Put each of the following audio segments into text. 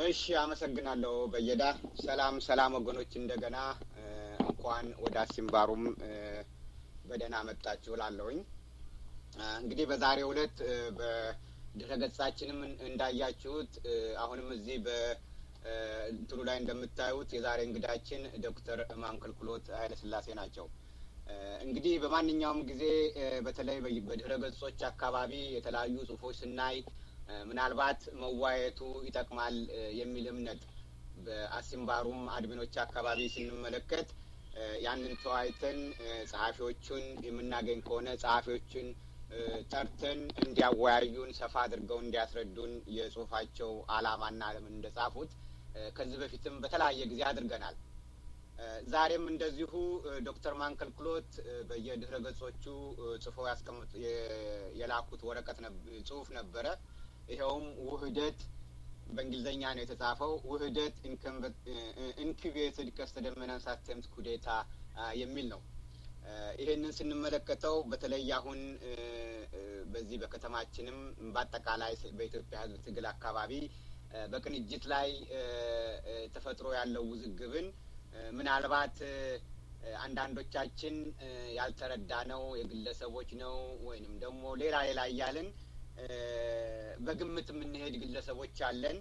እሺ አመሰግናለሁ በየዳ። ሰላም ሰላም ወገኖች፣ እንደገና እንኳን ወደ አሲምባሩም በደህና መጣችሁ ላለሁኝ። እንግዲህ በዛሬው ዕለት በድረገጻችንም እንዳያችሁት አሁንም እዚህ በእንትኑ ላይ እንደምታዩት የዛሬ እንግዳችን ዶክተር ማንከልክሎት ኃይለስላሴ ናቸው። እንግዲህ በማንኛውም ጊዜ በተለይ በድረ ገጾች አካባቢ የተለያዩ ጽሁፎች ስናይ ምናልባት መዋየቱ ይጠቅማል የሚል እምነት በአሲምባሩም አድሚኖች አካባቢ ስንመለከት ያንን ተወያይተን ጸሐፊዎቹን የምናገኝ ከሆነ ጸሐፊዎቹን ጠርተን እንዲያወያዩን ሰፋ አድርገው እንዲያስረዱን የጽሁፋቸው ዓላማና ለምን እንደጻፉት ከዚህ በፊትም በተለያየ ጊዜ አድርገናል። ዛሬም እንደዚሁ ዶክተር ማንከልክሎት በየድህረ ገጾቹ ጽፈው ያስቀምጡ የላኩት ወረቀት ጽሁፍ ነበረ። ይኸውም ውህደት በእንግሊዝኛ ነው የተጻፈው። ውህደት ኢንኩቤትድ ቀስተ ደመናን ሳተምት ኩዴታ የሚል ነው። ይሄንን ስንመለከተው በተለይ አሁን በዚህ በከተማችንም በአጠቃላይ በኢትዮጵያ ሕዝብ ትግል አካባቢ በቅንጅት ላይ ተፈጥሮ ያለው ውዝግብን ምናልባት አንዳንዶቻችን ያልተረዳ ነው የግለሰቦች ነው ወይንም ደግሞ ሌላ ሌላ እያልን በግምት የምንሄድ ግለሰቦች አለን።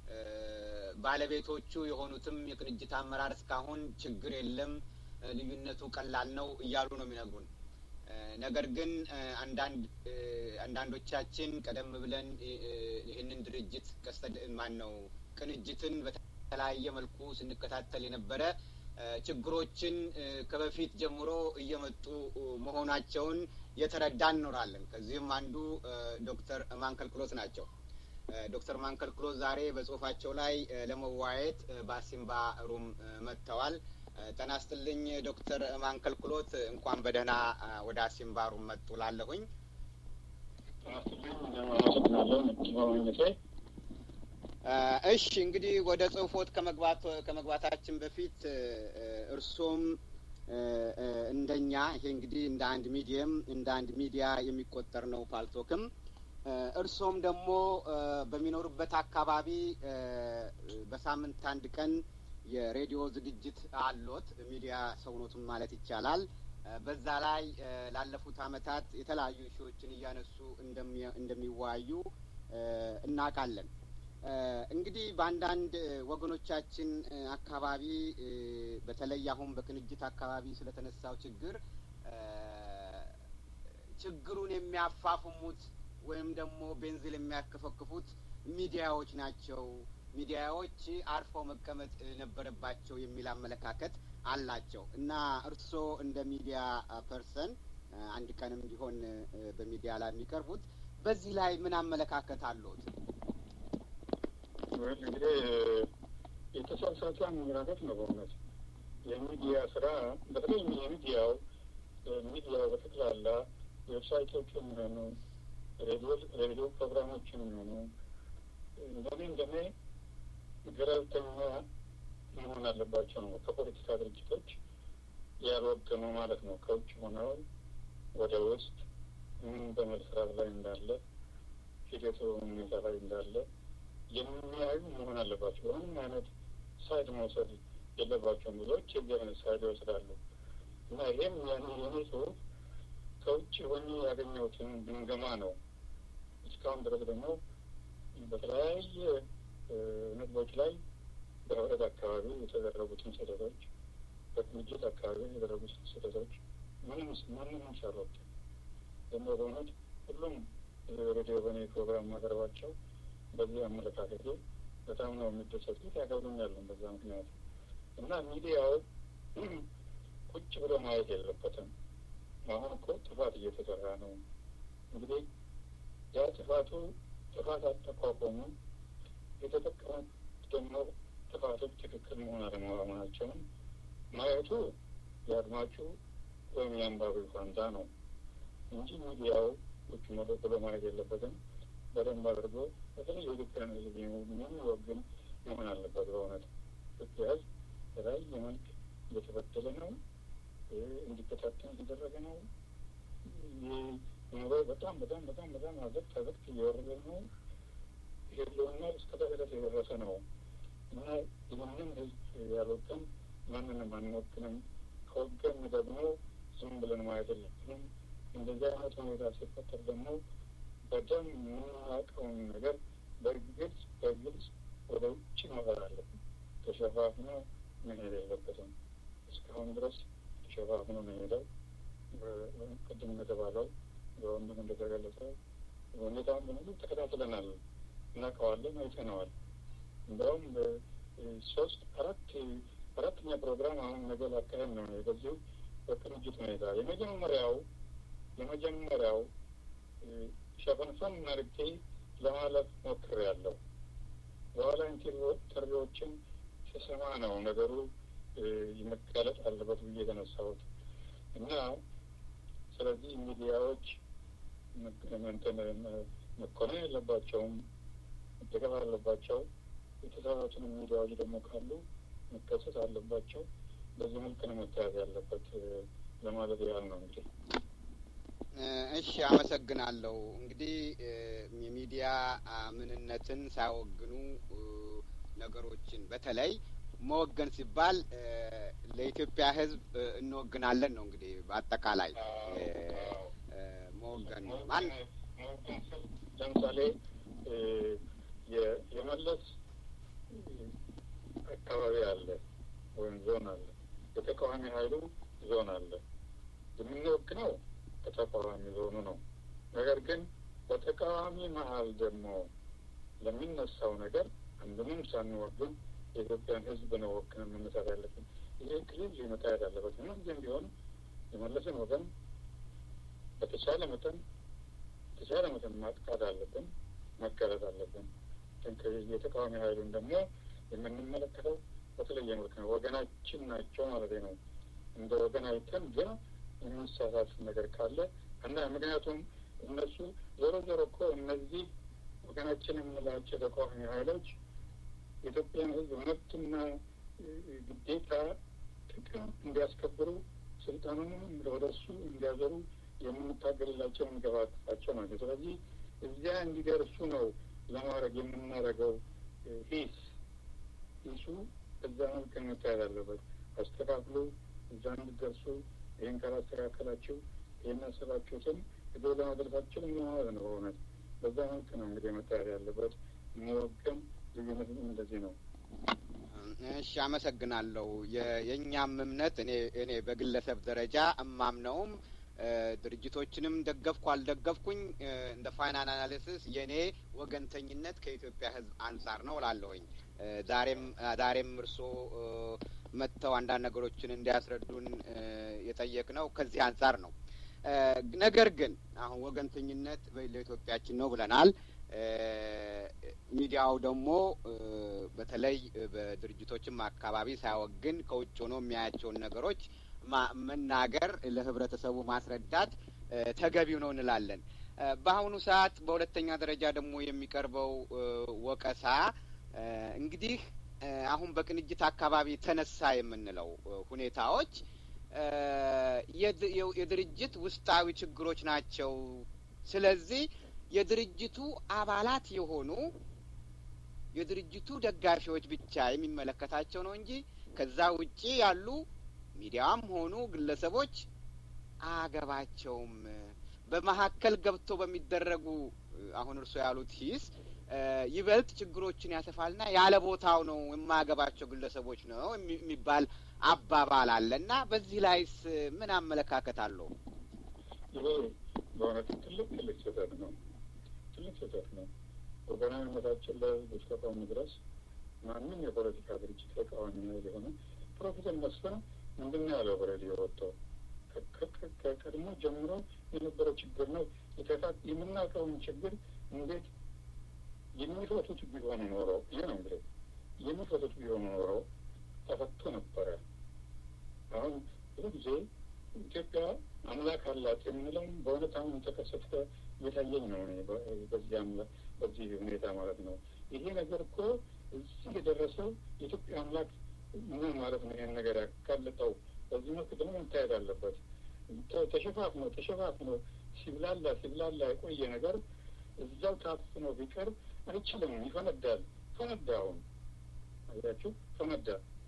ባለቤቶቹ የሆኑትም የቅንጅት አመራር እስካሁን ችግር የለም፣ ልዩነቱ ቀላል ነው እያሉ ነው የሚነግሩን። ነገር ግን አንዳንድ አንዳንዶቻችን ቀደም ብለን ይህንን ድርጅት ቀስተ ማን ነው ቅንጅትን በተለያየ መልኩ ስንከታተል የነበረ ችግሮችን ከበፊት ጀምሮ እየመጡ መሆናቸውን የተረዳ እንኖራለን። ከዚህም አንዱ ዶክተር ማንከልክሎት ናቸው። ዶክተር ማንከልክሎት ዛሬ በጽሁፋቸው ላይ ለመወያየት በአሲምባ ሩም መጥተዋል። ጤና ይስጥልኝ ዶክተር ማንከልክሎት እንኳን በደህና ወደ አሲምባ ሩም መጡ ላለሁኝ እሺ እንግዲህ ወደ ጽሁፎት ከመግባት ከመግባታችን በፊት እርሶም እንደኛ ይሄ እንግዲህ እንደ አንድ ሚዲየም እንደ አንድ ሚዲያ የሚቆጠር ነው ፓልቶክም እርሶም ደግሞ በሚኖሩበት አካባቢ በሳምንት አንድ ቀን የሬዲዮ ዝግጅት አሎት ሚዲያ ሰውኖቱን ማለት ይቻላል። በዛ ላይ ላለፉት አመታት የተለያዩ ሺዎችን እያነሱ እንደሚወያዩ እናውቃለን። እንግዲህ በአንዳንድ ወገኖቻችን አካባቢ በተለይ አሁን በቅንጅት አካባቢ ስለተነሳው ችግር ችግሩን የሚያፋፍሙት ወይም ደግሞ ቤንዚል የሚያከፈክፉት ሚዲያዎች ናቸው። ሚዲያዎች አርፈው መቀመጥ ነበረባቸው የሚል አመለካከት አላቸው እና እርስዎ እንደ ሚዲያ ፐርሰን አንድ ቀንም ቢሆን በሚዲያ ላይ የሚቀርቡት በዚህ ላይ ምን አመለካከት አለዎት? እንግዲህ የተሳሳተ አመለካከት ነው። በእውነት የሚዲያ ስራ በተለይ የሚዲያው ሚዲያው በጠቅላላ ዌብሳይቶች የሚሆኑ ሬዲዮ ፕሮግራሞች የሚሆኑ እንደኔ እንደኔ ገለልተኛ መሆን አለባቸው ነው። ከፖለቲካ ድርጅቶች ያልወገኑ ማለት ነው። ከውጭ ሆነው ወደ ውስጥ ምን በመስራት ላይ እንዳለ ሂደቱ ሁኔታ ላይ እንዳለ የሚያዩ መሆን አለባቸው። በምንም አይነት ሳይድ መውሰድ የለባቸውም። ብዙዎች የዚህ አይነት ሳይድ ይወስዳሉ እና ይሄም ያኔ የኔ ጽሁፍ ከውጭ ሆኜ ያገኘሁትን ግምገማ ነው። እስካሁን ድረስ ደግሞ በተለያየ ነጥቦች ላይ በህብረት አካባቢ የተደረጉትን ስህተቶች፣ በቅንጅት አካባቢ የተደረጉትን ስህተቶች ምንም ማንንም ሰሮት ደግሞ በእውነት ሁሉም ሬዲዮ በኔ ፕሮግራም ማቅረባቸው በዚህ አመለካከቴ በጣም ነው የሚደሰቱት፣ ያከብሩኛል በዛ ምክንያት እና ሚዲያው ቁጭ ብሎ ማየት የለበትም። አሁን እኮ ጥፋት እየተሰራ ነው። እንግዲህ ያ ጥፋቱ ጥፋት አጠቋቋሙ የተጠቀሙት ደግሞ ጥፋቶች ትክክል መሆን አለመሆናቸውን ማየቱ የአድማጩ ወይም የአንባቢው ፋንታ ነው እንጂ ሚዲያው ቁጭ ብሎ ማየት የለበትም። በደንብ አድርጎ በተለይ የኢትዮጵያን ሕዝብ የሚወግን መሆን አለበት። በእውነት ኢትዮጵያ ሕዝብ በተለያየ መልክ እየተበደለ ነው፣ እንዲበታተን እየተደረገ ነው። ኑሮ በጣም በጣም በጣም በጣም አዘቅት አዘቅት እየወረደ ነው። ህልውና እስከ ተገለት የደረሰ ነው ማንንም አንወክንም። ከወገን ደግሞ ዝም ብለን ማየት የለብንም። እንደዚህ አይነት ሁኔታ ሲፈጠር ደግሞ በደንብ የምናውቀውን ነገር በግልጽ በግልጽ ወደ ውጭ መበር አለብን። ተሸፋፍኖ መሄድ የለበትም። እስካሁን ድረስ ተሸፋፍኖ ነው የሄደው። ቅድም እንደተባለው በወንድም እንደተገለጸ ሁኔታውን በሙሉ ተከታትለናል፣ እናውቀዋለን፣ አይተነዋል። እንደውም ሶስት አራት አራተኛ ፕሮግራም አሁን ነገ ላካሄድ ነው በዚሁ በቅንጅት ሁኔታ የመጀመሪያው የመጀመሪያው ሸፈንፈን አድርጌ ለማለፍ ሞክሬያለሁ። በኋላ ኢንተርቪዎችን ስሰማ ነው ነገሩ መጋለጥ አለበት ብዬ የተነሳሁት እና ስለዚህ ሚዲያዎች መኮነን የለባቸውም፣ መደገፍ አለባቸው። የተሳሳቱን ሚዲያዎች ደግሞ ካሉ መከሰት አለባቸው። በዚህ መልክ ነው መታየት ያለበት ለማለት ያህል ነው እንግዲህ። እሺ፣ አመሰግናለሁ። እንግዲህ የሚዲያ ምንነትን ሳይወግኑ ነገሮችን በተለይ መወገን ሲባል ለኢትዮጵያ ሕዝብ እንወግናለን ነው እንግዲህ በአጠቃላይ መወገን ማን ለምሳሌ የመለስ አካባቢ አለ ወይም ዞን አለ፣ የተቃዋሚ ኃይሉ ዞን አለ። የምንወግነው ከተቃዋሚ ዞኑ ነው። ነገር ግን በተቃዋሚ መሀል ደግሞ ለሚነሳው ነገር አንዱንም ሳንወግን የኢትዮጵያን ሕዝብ ነው ወክነን መነሳት ያለብን። ይሄ ክሊል መታየት አለበት። ምንጊዜም ቢሆን የመለስን ወገን በተቻለ መጠን በተቻለ መጠን ማጥቃት አለብን፣ መጋለጥ አለብን። የተቃዋሚ ኃይሉን ደግሞ የምንመለከተው በተለየ መልክ ነው። ወገናችን ናቸው ማለት ነው። እንደ ወገን አይተን ግን የሚሳሳት ነገር ካለ እና ምክንያቱም እነሱ ዞሮ ዞሮ እኮ እነዚህ ወገናችን የምንላቸው ተቃዋሚ ኃይሎች የኢትዮጵያን ሕዝብ መብትና ግዴታ ጥቅም እንዲያስከብሩ ስልጣኑንም ወደ እሱ እንዲያዞሩ የምንታገልላቸው የምንገፋፋቸው ናቸው። ስለዚህ እዚያ እንዲደርሱ ነው ለማድረግ የምናደርገው ሂስ ሂሱ እዛ መልክ መታየት አለበት። አስተካክሉ፣ እዛ እንዲደርሱ ይህን ካላስተካከላችሁ ይህን ያሰባችሁትን ሄዶ ለማድረሳችን ማለት ነው። በእውነት በዛ መልክ ነው እንግዲህ መታየት ያለበት። መወገን ልዩነት እንደዚህ ነው። እሺ፣ አመሰግናለሁ። የእኛም እምነት እኔ እኔ በግለሰብ ደረጃ እማምነውም ድርጅቶችንም ደገፍኩ አልደገፍኩኝ እንደ ፋይናል አናሊሲስ የእኔ ወገንተኝነት ከኢትዮጵያ ሕዝብ አንጻር ነው እላለሁኝ። ዛሬም ዛሬም እርስዎ መጥተው አንዳንድ ነገሮችን እንዲያስረዱን የጠየቅነው ከዚህ አንጻር ነው። ነገር ግን አሁን ወገንተኝነት ለኢትዮጵያችን ነው ብለናል። ሚዲያው ደግሞ በተለይ በድርጅቶችም አካባቢ ሳይወግን ከውጭ ሆኖ የሚያያቸውን ነገሮች መናገር ለህብረተሰቡ ማስረዳት ተገቢው ነው እንላለን። በአሁኑ ሰዓት በሁለተኛ ደረጃ ደግሞ የሚቀርበው ወቀሳ እንግዲህ አሁን በቅንጅት አካባቢ ተነሳ የምንለው ሁኔታዎች የድርጅት ውስጣዊ ችግሮች ናቸው። ስለዚህ የድርጅቱ አባላት የሆኑ የድርጅቱ ደጋፊዎች ብቻ የሚመለከታቸው ነው እንጂ ከዛ ውጪ ያሉ ሚዲያም ሆኑ ግለሰቦች አያገባቸውም። በመካከል ገብቶ በሚደረጉ አሁን እርስዎ ያሉት ሂስ ይበልጥ ችግሮችን ያሰፋልና ያለ ቦታው ነው የማያገባቸው ግለሰቦች ነው የሚባል አባባል አለ እና በዚህ ላይስ ምን አመለካከት አለው? ይሄ በእውነት ትልቅ ትልቅ ስህተት ነው። ትልቅ ስህተት ነው። ወገናዊነታችን ለህዝብ እስከቆምን ድረስ ማንም የፖለቲካ ድርጅት ተቃዋሚ ኃይል የሆነ ፕሮፌሰር መስፍን ምንድን ነው ያለው በሬዲዮ ወጥተው ከቀድሞ ጀምሮ የነበረ ችግር ነው። የምናውቀውን ችግር እንዴት የሚፈቱት ቢሆን ኖሮ ይህ ነው እንግዲህ የሚፈቱት ቢሆን ኖሮ ተፈቶ ነበረ። አሁን ብዙ ጊዜ ኢትዮጵያ አምላክ አላት የምንለውም በእውነት አሁን ተከሰተ እየታየኝ ነው በዚህ አምላክ በዚህ ሁኔታ ማለት ነው። ይሄ ነገር እኮ እዚህ የደረሰው የኢትዮጵያ አምላክ ምን ማለት ነው? ይህን ነገር ያጋለጠው በዚህ መልክ ደግሞ መታየት አለበት። ተሸፋፍኖ ተሸፋፍኖ ሲብላላ ሲብላላ የቆየ ነገር እዛው ታፍኖ ቢቀር አይችልም፣ ይፈነዳል። ፈነዳ። አሁን አያችሁ፣ ፈነዳ።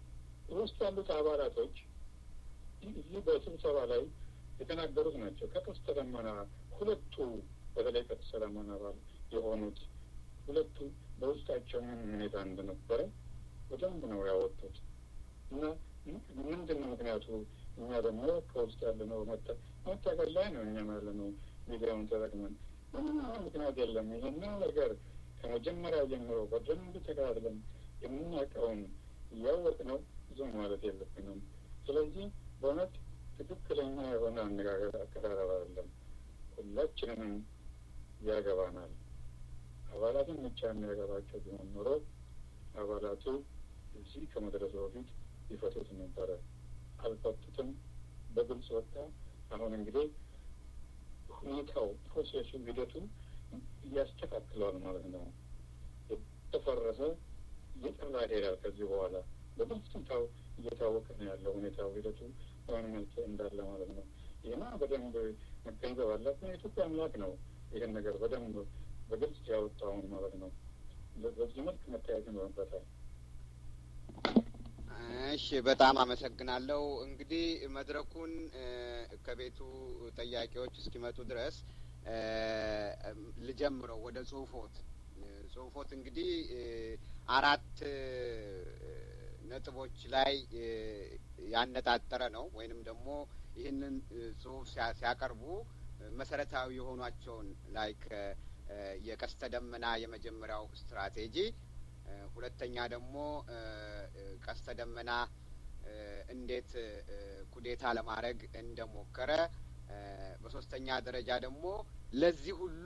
ውስጥ ያሉት አባላቶች እዚህ በስብሰባ ላይ የተናገሩት ናቸው። ከቀስተ ደመና ሁለቱ በተለይ ቀስተ ደመና አባል የሆኑት ሁለቱ በውስጣቸው ምን ሁኔታ እንደነበረ በደንብ ነው ያወጡት እና ምንድን ነው ምክንያቱ? እኛ ደግሞ ከውስጥ ያለነው መታገል ላይ ነው። እኛም ያለነው ሚዲያውን ተጠቅመን ምንም ምክንያት የለም። ይህን ነገር ከመጀመሪያ ጀምሮ በደንብ ተከታትለን የምናውቀውን እያወቅነው ዝም ማለት የለብንም። ስለዚህ በእውነት ትክክለኛ የሆነ አነጋገር አቀራረብ አይደለም። ሁላችንንም ያገባናል። አባላትን ብቻ የሚያገባቸው ቢሆን ኖሮ አባላቱ እዚህ ከመድረሱ በፊት ይፈቱት ነበረ። አልፈቱትም። በግልጽ ወጣ። አሁን እንግዲህ ሁኔታው ፕሮሴሱ ሂደቱ እያስተካክለዋል ማለት ነው። የተፈረሰ እየጠራ ይሄዳል። ከዚህ በኋላ በግልጽ ታው እየታወቀ ነው ያለው ሁኔታው ሂደቱ በምን መልክ እንዳለ ማለት ነው። ይህና በደንብ መገንዘብ አለብን። የኢትዮጵያ አምላክ ነው ይህን ነገር በደንብ በግልጽ ያወጣውን ማለት ነው። በዚህ መልክ መታየት ይኖርበታል። እሺ፣ በጣም አመሰግናለሁ። እንግዲህ መድረኩን ከቤቱ ጠያቂዎች እስኪመጡ ድረስ ልጀምረው ወደ ጽሁፎት ጽሁፎት እንግዲህ አራት ነጥቦች ላይ ያነጣጠረ ነው ወይንም ደግሞ ይህንን ጽሁፍ ሲያቀርቡ መሰረታዊ የሆኗቸውን ላይክ የቀስተ ደመና የመጀመሪያው ስትራቴጂ፣ ሁለተኛ ደግሞ ቀስተ ደመና እንዴት ኩዴታ ለማድረግ እንደሞከረ፣ በሶስተኛ ደረጃ ደግሞ ለዚህ ሁሉ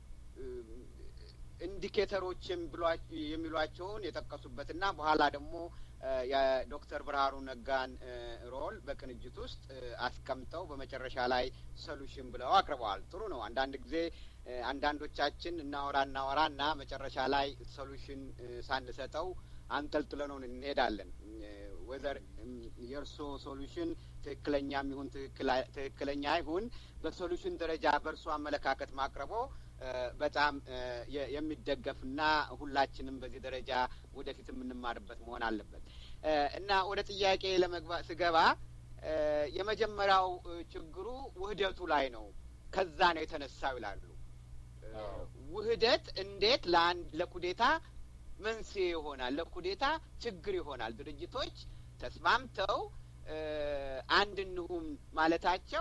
ኢንዲኬተሮች የሚሏቸውን የጠቀሱበትና በኋላ ደግሞ የዶክተር ብርሃኑ ነጋን ሮል በቅንጅት ውስጥ አስቀምጠው በመጨረሻ ላይ ሶሉሽን ብለው አቅርበዋል። ጥሩ ነው። አንዳንድ ጊዜ አንዳንዶቻችን እናወራ እናወራ እና መጨረሻ ላይ ሶሉሽን ሳንሰጠው አንጠልጥለነው እንሄዳለን። ወዘር የእርስዎ ሶሉሽን ትክክለኛም ይሁን ትክክለኛ ይሁን በሶሉሽን ደረጃ በእርሶ አመለካከት ማቅረቦ በጣም የሚደገፍና ሁላችንም በዚህ ደረጃ ወደፊት የምንማርበት መሆን አለበት እና ወደ ጥያቄ ለመግባት ስገባ የመጀመሪያው ችግሩ ውህደቱ ላይ ነው። ከዛ ነው የተነሳው ይላሉ። ውህደት እንዴት ለአንድ ለኩዴታ መንስኤ ይሆናል? ለኩዴታ ችግር ይሆናል? ድርጅቶች ተስማምተው አንድ እንሁን ማለታቸው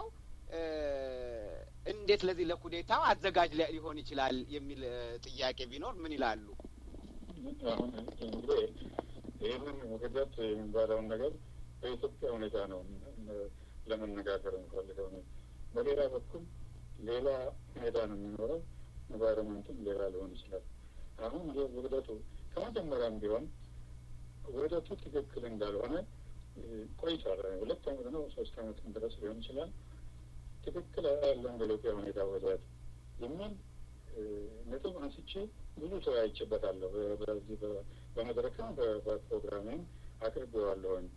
እንዴት ለዚህ ለኩዴታው አዘጋጅ ሊሆን ይችላል የሚል ጥያቄ ቢኖር ምን ይላሉ? አሁን እንግዲህ ይህንን ውህደት የሚባለውን ነገር በኢትዮጵያ ሁኔታ ነው ለመነጋገር እንፈልገው ነው። በሌላ በኩል ሌላ ሁኔታ ነው የሚኖረው። ኤንቫይሮመንቱም ሌላ ሊሆን ይችላል። አሁን ይህ ውህደቱ ከመጀመሪያም ቢሆን ውህደቱ ትክክል እንዳልሆነ ቆይቷል። ሁለት ዓመት ነው ሶስት ዓመትም ድረስ ሊሆን ይችላል። ትክክል ያለውን በኢትዮጵያ ሁኔታ ውህደት የሚል ነጥብ አንስቼ ብዙ ተወያይቼበታለሁ። በዚህ በመድረክም በፕሮግራሜም አቅርቤዋለሁኝ።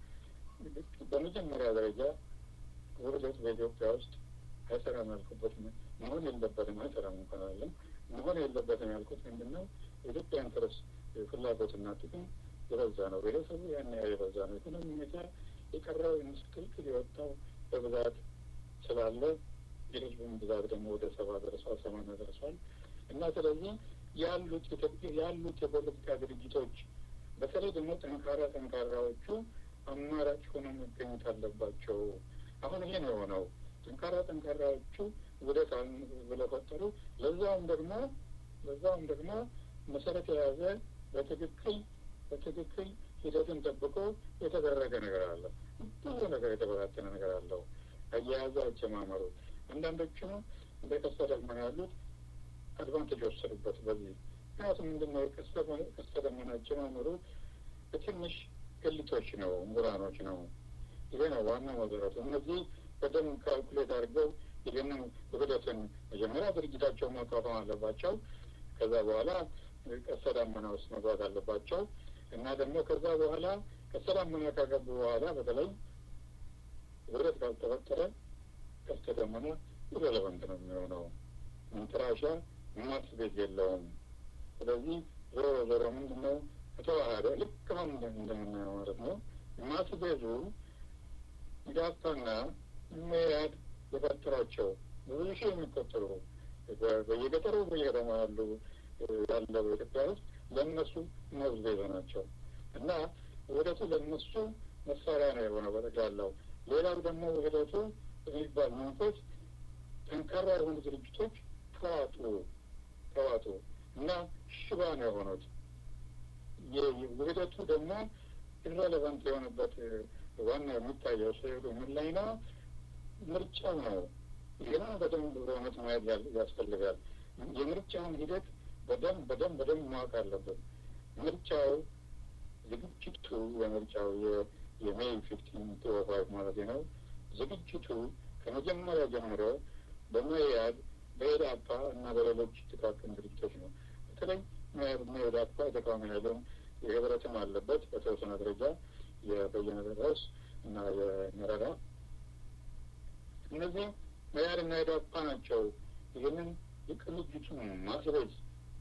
በመጀመሪያ ደረጃ ውህደት በኢትዮጵያ ውስጥ አይሰራም ያልኩበት መሆን የለበትም አይሰራም እንኳን አለም መሆን የለበትም ያልኩት ምንድን ነው? የኢትዮጵያ ኢንተረስ ፍላጎትና ጥቅም የበዛ ነው። ብሔረሰቡ ያን ያህል የበዛ ነው። ኢኮኖሚ ሁኔታ የቀረው ምስቅልቅል የወጣው በብዛት ስላለ የህዝቡን ብዛት ደግሞ ወደ ሰባ ደርሷል፣ ሰማንያ ደርሷል እና ስለዚህ ያሉት ያሉት የፖለቲካ ድርጅቶች በተለይ ደግሞ ጠንካራ ጠንካራዎቹ አማራጭ ሆነው መገኘት አለባቸው። አሁን ይሄ ነው የሆነው። ጠንካራ ጠንካራዎቹ ውህደት ብለው ፈጠሩ። ለዛውም ደግሞ ለዛውም ደግሞ መሰረት የያዘ በትክክል በትክክል ሂደትን ጠብቆ የተደረገ ነገር አለ። ብዙ ነገር የተበታተነ ነገር አለው። አያያዙ አጀማመሩ አንዳንዶቹ እንደ ቀስተ ደመና ያሉት አድቫንቴጅ ወሰዱበት በዚህ ምክንያቱም ምንድን ነው ቀስተ ደመና አጀማመሩ በትንሽ ግልቶች ነው፣ ምሁራኖች ነው። ይሄ ነው ዋና መሰረቱ። እነዚህ በደንብ ካልኩሌት አድርገው ይህንን ውህደትን መጀመሪያ ድርጅታቸው ማቋቋም አለባቸው። ከዛ በኋላ ቀስተ ደመና ውስጥ መግባት አለባቸው እና ደግሞ ከዛ በኋላ ቀስተ ደመና ካገቡ በኋላ በተለይ ውህደት ካልተፈጠረ ቀስተ ደመና ኢሬሌቨንት ነው የሚሆነው። መንጠራሻ ማት ቤት የለውም። ስለዚህ ዞሮ ዞሮ ምንድን ነው ከተዋሃደ ልክ አሁን እንደምናየው ማለት ነው ማስቤዙ ኢዳፓና መያድ የፈጠሯቸው ብዙ ሺህ የሚቆጠሩ በየገጠሩ በየከተማ ያሉ ያለው ኢትዮጵያ ውስጥ ለእነሱ ማስቤዙ ናቸው እና ውህደቱ ለእነሱ መሳሪያ ነው የሆነው በጠቅላላው። ሌላው ደግሞ ውህደቱ የሚባል መንፈስ ጠንካራ የሆኑ ድርጅቶች ተዋጡ ተዋጡ እና ሽባ ነው የሆኑት። ውህደቱ ደግሞ ኢረሌቫንት የሆነበት ዋና የሚታየው ስዕሉ ምን ላይ ነው? ምርጫው ነው። ይህንን በደንብ በእውነት ማየት ያስፈልጋል። የምርጫውን ሂደት በደንብ በደንብ በደንብ ማወቅ አለብን። ምርጫው ዝግጅቱ የምርጫው የሜይ ፊፍቲን ቱ ፋይቭ ማለት ነው። ዝግጅቱ ከመጀመሪያ ጀምሮ በመያድ በኢዳፓ እና በሌሎች ጥቃቅን ድርጅቶች ነው። በተለይ መኢዳፓ የተቃዋሚ ኃይልም የህብረትም አለበት በተወሰነ ደረጃ የበየነ ጴጥሮስ እና የመረራ እነዚህ መያድ እና ኢዳፓ ናቸው። ይህንን የቅንጅቱን ማስረዝ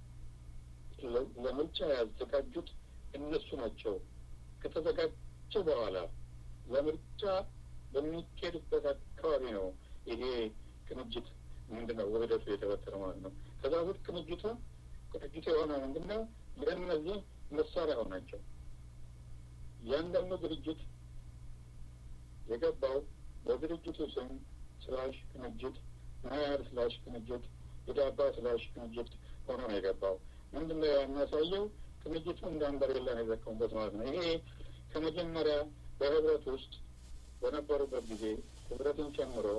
ለምርጫ ያዘጋጁት እነሱ ናቸው። ከተዘጋጀ በኋላ ለምርጫ በሚካሄድበት አካባቢ ነው ይሄ ቅንጅት ምንድን ነው ውህደቱ የተፈጠረ ማለት ነው። ከዛ በፊት ቅንጅቱ ቅንጅቱ የሆነ ምንድን ነው ለእነዚህ መሳሪያ ሆናቸው። እያንዳንዱ ድርጅት የገባው በድርጅቱ ስም ስላሽ ቅንጅት መያድ ስላሽ ቅንጅት ኢዳፓ ስላሽ ቅንጅት ሆኖ ነው የገባው። ምንድን ነው የሚያሳየው? ቅንጅቱ እንደ አንበሬላ ነው የዘቀሙበት ማለት ነው። ይሄ ከመጀመሪያ በህብረት ውስጥ በነበሩበት ጊዜ ህብረትን ጨምሮ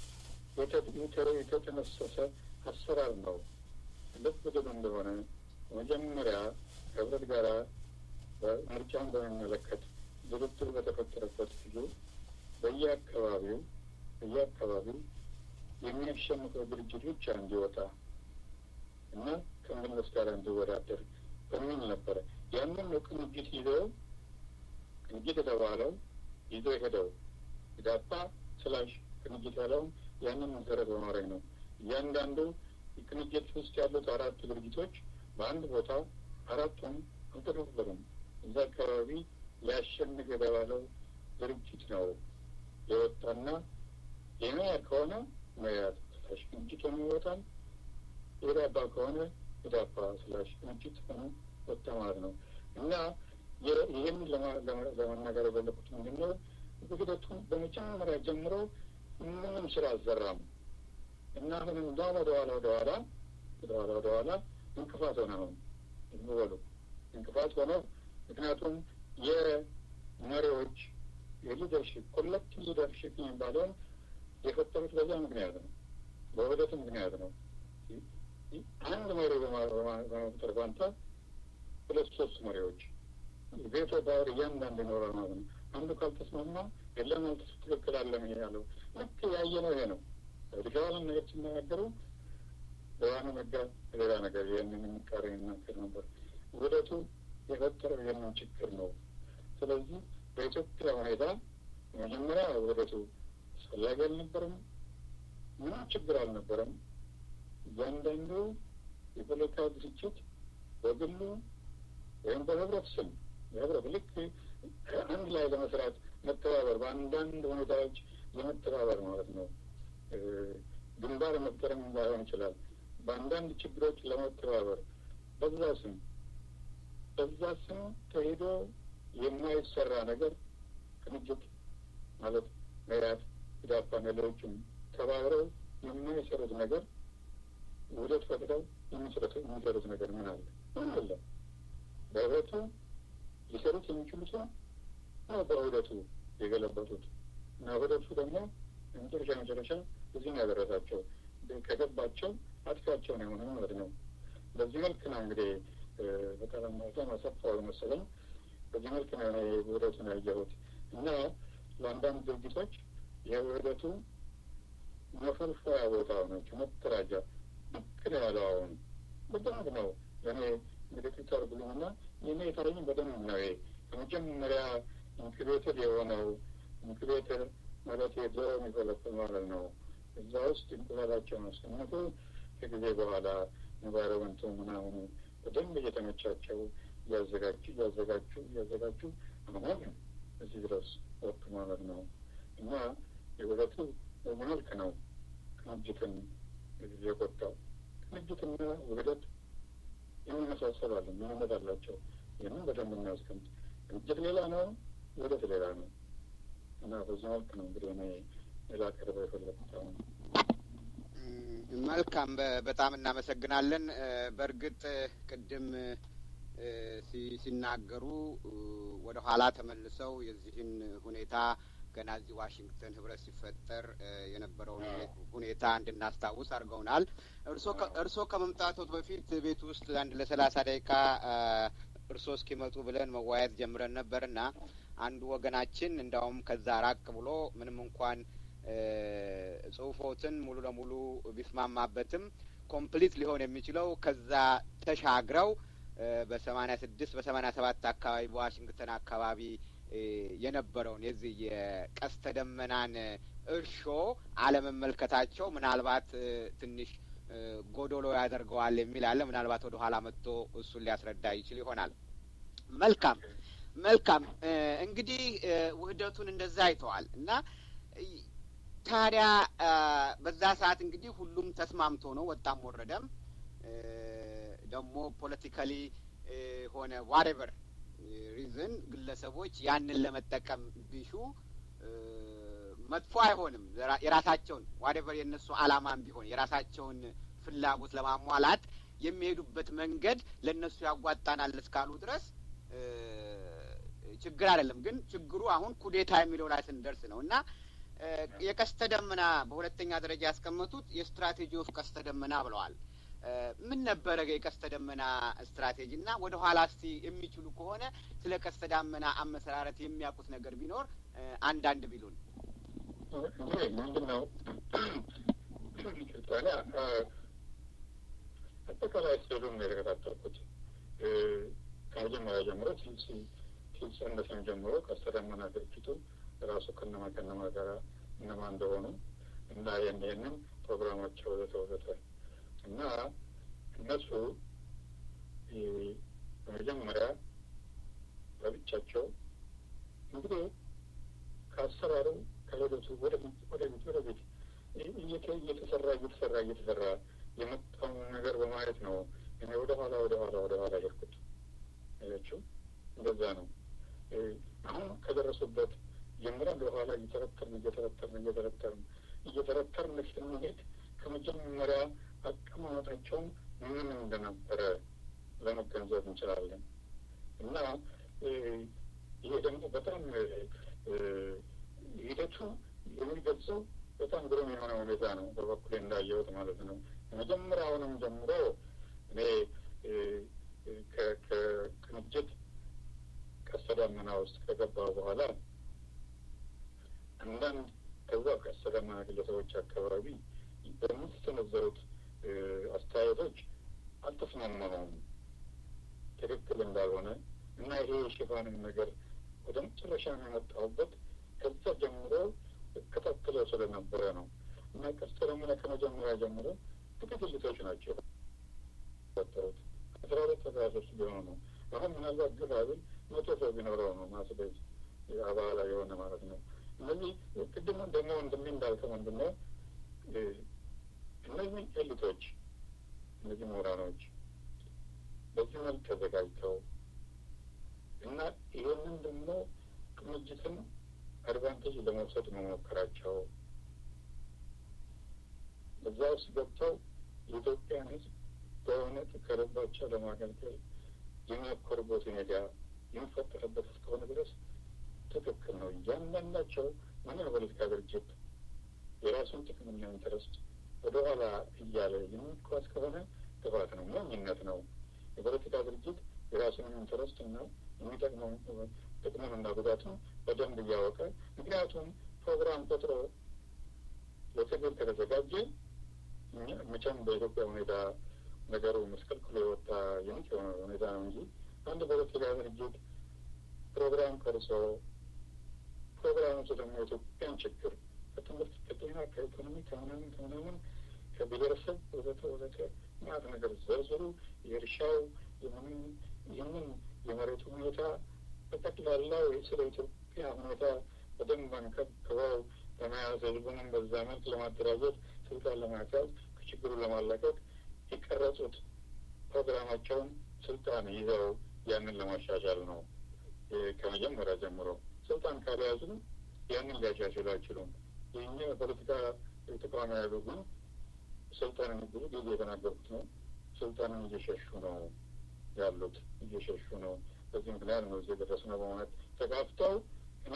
የተጠነሰሰ አሰራር ነው። ልብ ብሎ እንደሆነ መጀመሪያ ከህብረት ጋር ምርጫን በሚመለከት ድርድር በተፈጠረበት ጊዜ በየአካባቢው በየአካባቢው የሚያሸንፈው ድርጅት ብቻ እንዲወጣ እና ከመለስ ጋር እንዲወዳደር በሚል ነበረ። ያንን ነው ቅንጅት ይዘው ቅንጅት የተባለው ይዞ ሄደው ኢዳፓ ስላሽ ቅንጅት ያለውን ያንን መሰረት በማድረግ ነው። እያንዳንዱ ቅንጅት ውስጥ ያሉት አራቱ ድርጅቶች በአንድ ቦታ አራቱም አልተከፈሉም። እዛ አካባቢ ሊያሸንፍ የተባለው ድርጅት ነው የወጣና የመያድ ከሆነ መያድ ስላሽ ቅንጅት ሆኖ ይወጣል። የኢዳፓ ከሆነ ኢዳፓ ስላሽ ቅንጅት ሆኖ ወጣ ማለት ነው እና ይህን ለመናገር የፈለኩት ምንድን ነው ውህደቱን በመጀመሪያ ጀምሮ ምንም ስራ አልሰራም እና ምንም እንዳውም ወደኋላ ወደኋላ ወደኋላ ወደኋላ እንቅፋት ሆነ አሁን በሉ እንቅፋት ሆነው ምክንያቱም የመሪዎች የሊደርሽፕ ኮሌክቲቭ ሊደርሽፕ የሚባለውን የፈጠሩት በዛ ምክንያት ነው፣ በውህደቱ ምክንያት ነው። አንድ መሪ በመፍጠር ፋንታ ሁለት ሶስት መሪዎች ቤቶ ባወር እያንዳንዱ ይኖራል ማለት ነው። አንዱ ካልተስማማ የለም አልተስ ትክክል አለም ይሄ ያለው ልክ ያየነው ይሄ ነው። ሪሻዋልን ነገር ሲነጋገሩ በዋነ መጋ ሌላ ነገር ይህንን የሚቃረ ይናገር ነበር። ውህደቱ የፈጠረው ይህንን ችግር ነው። ስለዚህ በኢትዮጵያ ሁኔታ መጀመሪያ ውህደቱ አስፈላጊ አልነበረም። ምንም ችግር አልነበረም። እያንዳንዱ የፖለቲካ ድርጅት በግሉ ወይም በህብረት ስም በህብረት ልክ አንድ ላይ ለመስራት መተባበር፣ በአንዳንድ ሁኔታዎች ለመተባበር ማለት ነው። ግንባር መፍጠርም ላይሆን ይችላል። በአንዳንድ ችግሮች ለመተባበር በዛ ስም በዛ ስም ተሄዶ የማይሰራ ነገር ቅንጅት ማለት መያድ፣ ኢዳፓና ሌሎችም ተባብረው የማይሰሩት ነገር ውህደት ፈጥረው የሚሰሩት ነገር ምን አለ? ምን አለ? በህብረቱ ሊሰሩት የሚችሉት ነው በውህደቱ የገለበጡት እና ውህደቱ ደግሞ መጨረሻ መጨረሻ እዚህ ነው ያደረሳቸው። ከገባቸው አጥፊያቸው ነው የሆነ ማለት ነው። በዚህ መልክ ነው እንግዲህ በጣም በጣም አሰፋው መሰለኝ። በዚህ መልክ ነው እኔ ውህደቱን ያየሁት እና ለአንዳንድ ድርጅቶች የውህደቱ መፈልፈያ ቦታ ሆነች መተራጃ ልክ ነው ያለው። አሁን በደንብ ነው እኔ እንግዲህ ፒተር ብሉምና የኔ የታየኝ በደንብ ነው። ከመጀመሪያ ኢንኩቤተር የሆነው ኢንኩቤተር ማለት የዶሮ የሚፈለፍል ማለት ነው። እዛ ውስጥ እንቁላላቸውን አስቀምጡ። ከጊዜ በኋላ ኢንቫይሮመንቱ ምናምኑ በደንብ እየተመቻቸው እያዘጋጁ እያዘጋጁ እያዘጋጁ አሁን እዚህ ድረስ ወጡ ማለት ነው እና የሁለቱ መልክ ነው ቅንጅትን የጎዳው። ቅንጅትና ውህደት የሚመሳሰላሉ፣ ምንነት አላቸው። ይህንን በደንብ እናስቀምጥ። ቅንጅት ሌላ ነው፣ ውህደት ሌላ ነው እና በዚህ መልክ ነው እንግዲህ እኔ ሌላ ቀርበ የፈለጉት አሁን መልካም በጣም እናመሰግናለን። በእርግጥ ቅድም ሲናገሩ ወደ ኋላ ተመልሰው የዚህን ሁኔታ ገና እዚህ ዋሽንግተን ህብረት ሲፈጠር የነበረውን ሁኔታ እንድናስታውስ አድርገውናል። እርስዎ ከመምጣቶት በፊት ቤት ውስጥ አንድ ለሰላሳ ደቂቃ እርስዎ እስኪመጡ ብለን መወያየት ጀምረን ነበር እና አንዱ ወገናችን እንዳውም ከዛ ራቅ ብሎ ምንም እንኳን ጽሁፎትን ሙሉ ለሙሉ ቢስማማበትም ኮምፕሊት ሊሆን የሚችለው ከዛ ተሻግረው በሰማኒያ ስድስት በሰማኒያ ሰባት አካባቢ በዋሽንግተን አካባቢ የነበረውን የዚህ የቀስተ ደመናን እርሾ አለመመልከታቸው ምናልባት ትንሽ ጎዶሎ ያደርገዋል የሚል አለ። ምናልባት ወደ ኋላ መጥቶ እሱን ሊያስረዳ ይችል ይሆናል። መልካም መልካም። እንግዲህ ውህደቱን እንደዛ አይተዋል እና ታዲያ በዛ ሰዓት እንግዲህ ሁሉም ተስማምቶ ነው ወጣም ወረደም ደግሞ ፖለቲካሊ ሆነ ዋሬቨር ሪዝን ግለሰቦች ያንን ለመጠቀም ቢሹ መጥፎ አይሆንም። የራሳቸውን ዋሬቨር የእነሱ አላማም ቢሆን የራሳቸውን ፍላጎት ለማሟላት የሚሄዱበት መንገድ ለእነሱ ያጓጣናል እስካሉ ድረስ ችግር አይደለም። ግን ችግሩ አሁን ኩዴታ የሚለው ላይ ስንደርስ ነው እና የቀስተ ደመና በሁለተኛ ደረጃ ያስቀመጡት የስትራቴጂ ኦፍ ቀስተ ደመና ብለዋል። ምን ነበረ የቀስተ ደመና ስትራቴጂ እና ወደ ኋላ እስቲ የሚችሉ ከሆነ ስለ ቀስተ ደመና አመሰራረት የሚያውቁት ነገር ቢኖር አንዳንድ ቢሉን። እንግዲህ ምንድን ነው ታዲያ አጠቃላይ ስሉን ነው የተከታተልኩት ከመጀመሪያ ጀምሮ ሲጸነስም ጀምሮ ቀስተ ደመና ድርጅቱ ራሱ ከነማ ከነማ ጋር እነማ እንደሆኑ እና ይህንን ፕሮግራማቸው ወዘተ ወዘተ እና እነሱ በመጀመሪያ በብቻቸው እንግዲህ ከአሰራሩ ከሂደቱ ወደፊት ወደፊት ወደፊት እየተሰራ እየተሰራ እየተሰራ የመጣውን ነገር በማየት ነው እኔ ወደ ኋላ ወደ ኋላ ወደ ኋላ ሄድኩት። አያችሁ፣ እንደዛ ነው። አሁን ከደረሱበት ጀምረን ወደኋላ እየተረተርን እየተረተርን እየተረተርን እየተረተርን ስንሄድ ከመጀመሪያ አቀማመጣቸውን ምን እንደነበረ ለመገንዘብ እንችላለን። እና ይሄ ደግሞ በጣም ሂደቱ የሚገልጸው በጣም ግሩም የሆነ ሁኔታ ነው፣ በበኩሌ እንዳየሁት ማለት ነው። መጀመሪያውንም ጀምሮ እኔ ከቅንጅት ቀስተ ደመና ውስጥ ከገባ በኋላ አንዳንድ ከዛ ቀስተ ደመና ግለሰቦች አካባቢ በምትሰነዘሩት አስተያየቶች አልተስማማሁም፣ ትክክል እንዳልሆነ እና ይሄ የሽፋንን ነገር ወደ መጨረሻ የመጣሁበት ከዛ ጀምሮ እከታተለው ስለነበረ ነው። እና ቀስተ ደመና ከመጀመሪያ ጀምሮ ጥቂት ልጆች ናቸው የፈጠሩት አስራ ሁለት አስራ ሶስት ቢሆኑ ነው። አሁን ምናልባት ግፋ ብል መቶ ሰው ቢኖረው ነው ማስቤዝ አባላ የሆነ ማለት ነው። እነዚህ ቅድም ደግሞ ወንድሜ እንዳልከው ምንድን ነው እነዚህ ኤሊቶች እነዚህ ምሁራኖች በዚህ መልክ ተዘጋጅተው እና ይህንን ደግሞ ቅንጅትን አድቫንቴጅ ለመውሰድ መሞከራቸው በዛ ውስጥ ገብተው የኢትዮጵያን ሕዝብ በእውነት ከልባቸው ለማገልገል የሚሞክሩበት ሁኔታ የሚፈጠርበት እስከሆነ ድረስ ትክክል ነው። እያንዳንዳቸው ምን የፖለቲካ ድርጅት የራሱን ጥቅምና ኢንተረስት ወደኋላ እያለ የሚጓዝ ከሆነ ጥፋት ነው፣ ሞኝነት ነው። የፖለቲካ ድርጅት የራሱን ኢንተረስት እና የሚጠቅመው ጥቅሙንና ጉዳቱን በደንብ እያወቀ ምክንያቱም ፕሮግራም ቆጥሮ ለትግል ከተዘጋጀ መቼም በኢትዮጵያ ሁኔታ ነገሩ ምስቅልቅሎ የወጣ የምት የሆነ ሁኔታ ነው እንጂ አንድ ፖለቲካ ድርጅት ፕሮግራም ቀርጾ ፕሮግራሞቹ ደግሞ የኢትዮጵያን ችግር ከትምህርት፣ ከጤና፣ ከኢኮኖሚ፣ ከምናምን ከምናምን ከብሔረሰብ ወዘተ ወዘተ ማለት ነገር ዘርዝሩ የእርሻው የምንም ይህንን የመሬቱ ሁኔታ በጠቅላላው ስለ ኢትዮጵያ ያ ሁኔታ በደንብ አንከብክበው ለመያዝ ህዝቡንም በዛ መልክ ለማደራጀት ስልጣን ለማስያዝ ከችግሩ ለማላቀቅ የቀረጹት ፕሮግራማቸውን ስልጣን ይዘው ያንን ለማሻሻል ነው። ከመጀመሪያ ጀምሮ ስልጣን ካልያዙ ያንን ሊያሻሽሉ አይችሉም። የኛ የፖለቲካ ተቃዋሚ ያሉ ግን ስልጣንን ብዙ ጊዜ የተናገሩት ነው። ስልጣንን እየሸሹ ነው ያሉት፣ እየሸሹ ነው። በዚህ ምክንያት ነው እዚህ የደረስነው በማለት ተጋፍተው እኔ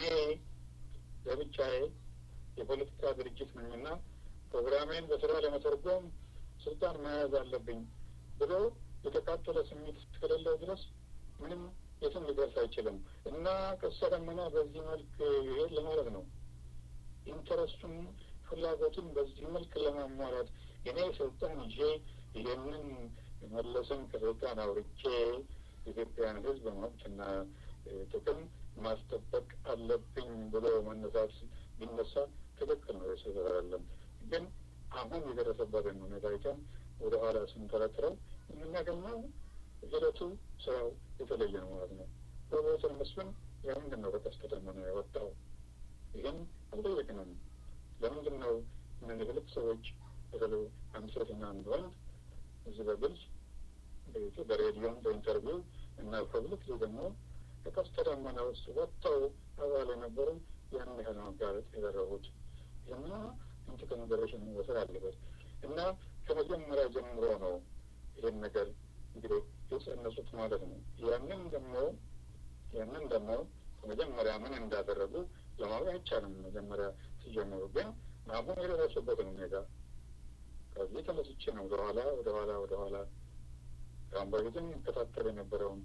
ለብቻዬ የፖለቲካ ድርጅት ነኝና ፕሮግራሜን በስራ ለመተርጎም ስልጣን መያዝ አለብኝ ብሎ የተቃጠለ ስሜት እስከሌለው ድረስ ምንም የትም ሊደርስ አይችልም እና ቀስተ ደመና በዚህ መልክ ይሄድ ለማለት ነው። ኢንተረስቱን ፍላጎቱን በዚህ መልክ ለማሟላት እኔ ስልጣን ይዤ ይህንን መለስን ከስልጣን አውርቼ ኢትዮጵያን ሕዝብ መብትና ጥቅም ማስጠበቅ አለብኝ ብሎ መነሳት ቢነሳ ትክክል ነው። የስዘራለን ግን አሁን የደረሰበትን ሁኔታ አይተን ወደ ኋላ ስንተረትረው የምናገኘው ሂደቱ ስራው የተለየ ነው ማለት ነው። ፕሮፌሰር መስፍን ለምንድን ነው በቀስተ ደመና የወጣው? ይህን አልጠየቅንም። ለምንድን ነው እነዚህ ሁለት ሰዎች በተለይ አንድ ሴትና አንድ ወንድ እዚህ በግልጽ በሬዲዮም በኢንተርቪው እና ፐብሊክ ደግሞ ከቀስተ ደመና ውስጥ ወጥተው አባል የነበሩ ያን ያህል መጋለጥ ያደረጉት እና ኢንቱ ኮንሲደሬሽን መወሰድ አለበት እና ከመጀመሪያ ጀምሮ ነው ይህን ነገር እንግዲህ የጸነሱት ማለት ነው። ያንን ደግሞ ያንን ደግሞ ከመጀመሪያ ምን እንዳደረጉ ለማወቅ አይቻልም። መጀመሪያ ሲጀምሩ ግን አሁን የደረሱበትን ሁኔታ ከዚህ ተነስቼ ነው ወደኋላ ወደኋላ ወደኋላ ከአሁን በፊትም ይከታተል የነበረውን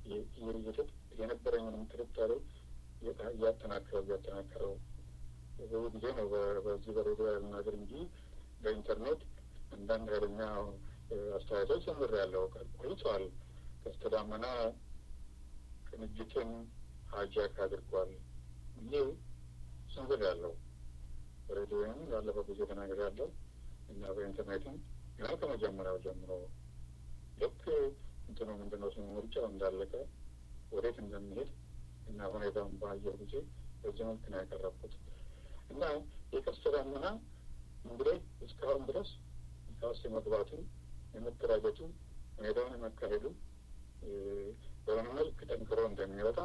የነበረኝንም ጥርጣሬ እያጠናከረው እያጠናከረው ብዙ ጊዜ ነው በዚህ በሬዲዮ ያልናገር እንጂ በኢንተርኔት አንዳንድ ኃይለኛ አስተያየቶች ጀምር ያለው ቆይተዋል። ቀስተ ደመና ቅንጅትን ሀጃክ አድርጓል ይህ ስንዝር ያለው በሬዲዮንም ያለፈው ጊዜ ተናገር ያለው እና በኢንተርኔትም ገና ከመጀመሪያው ጀምሮ ልክ እንትኑ ምንድነው ስሙ ምርጫው እንዳለቀ ወዴት እንደሚሄድ እና ሁኔታውን ባየው ጊዜ በዚህ መልክ ነው ያቀረብኩት እና የቀስተ ደመና እንግዲህ እስካሁን ድረስ ውስጥ የመግባቱ የመደራጀቱ ሁኔታውን የመካሄዱ በሆነ መልክ ጠንክሮ እንደሚወጣ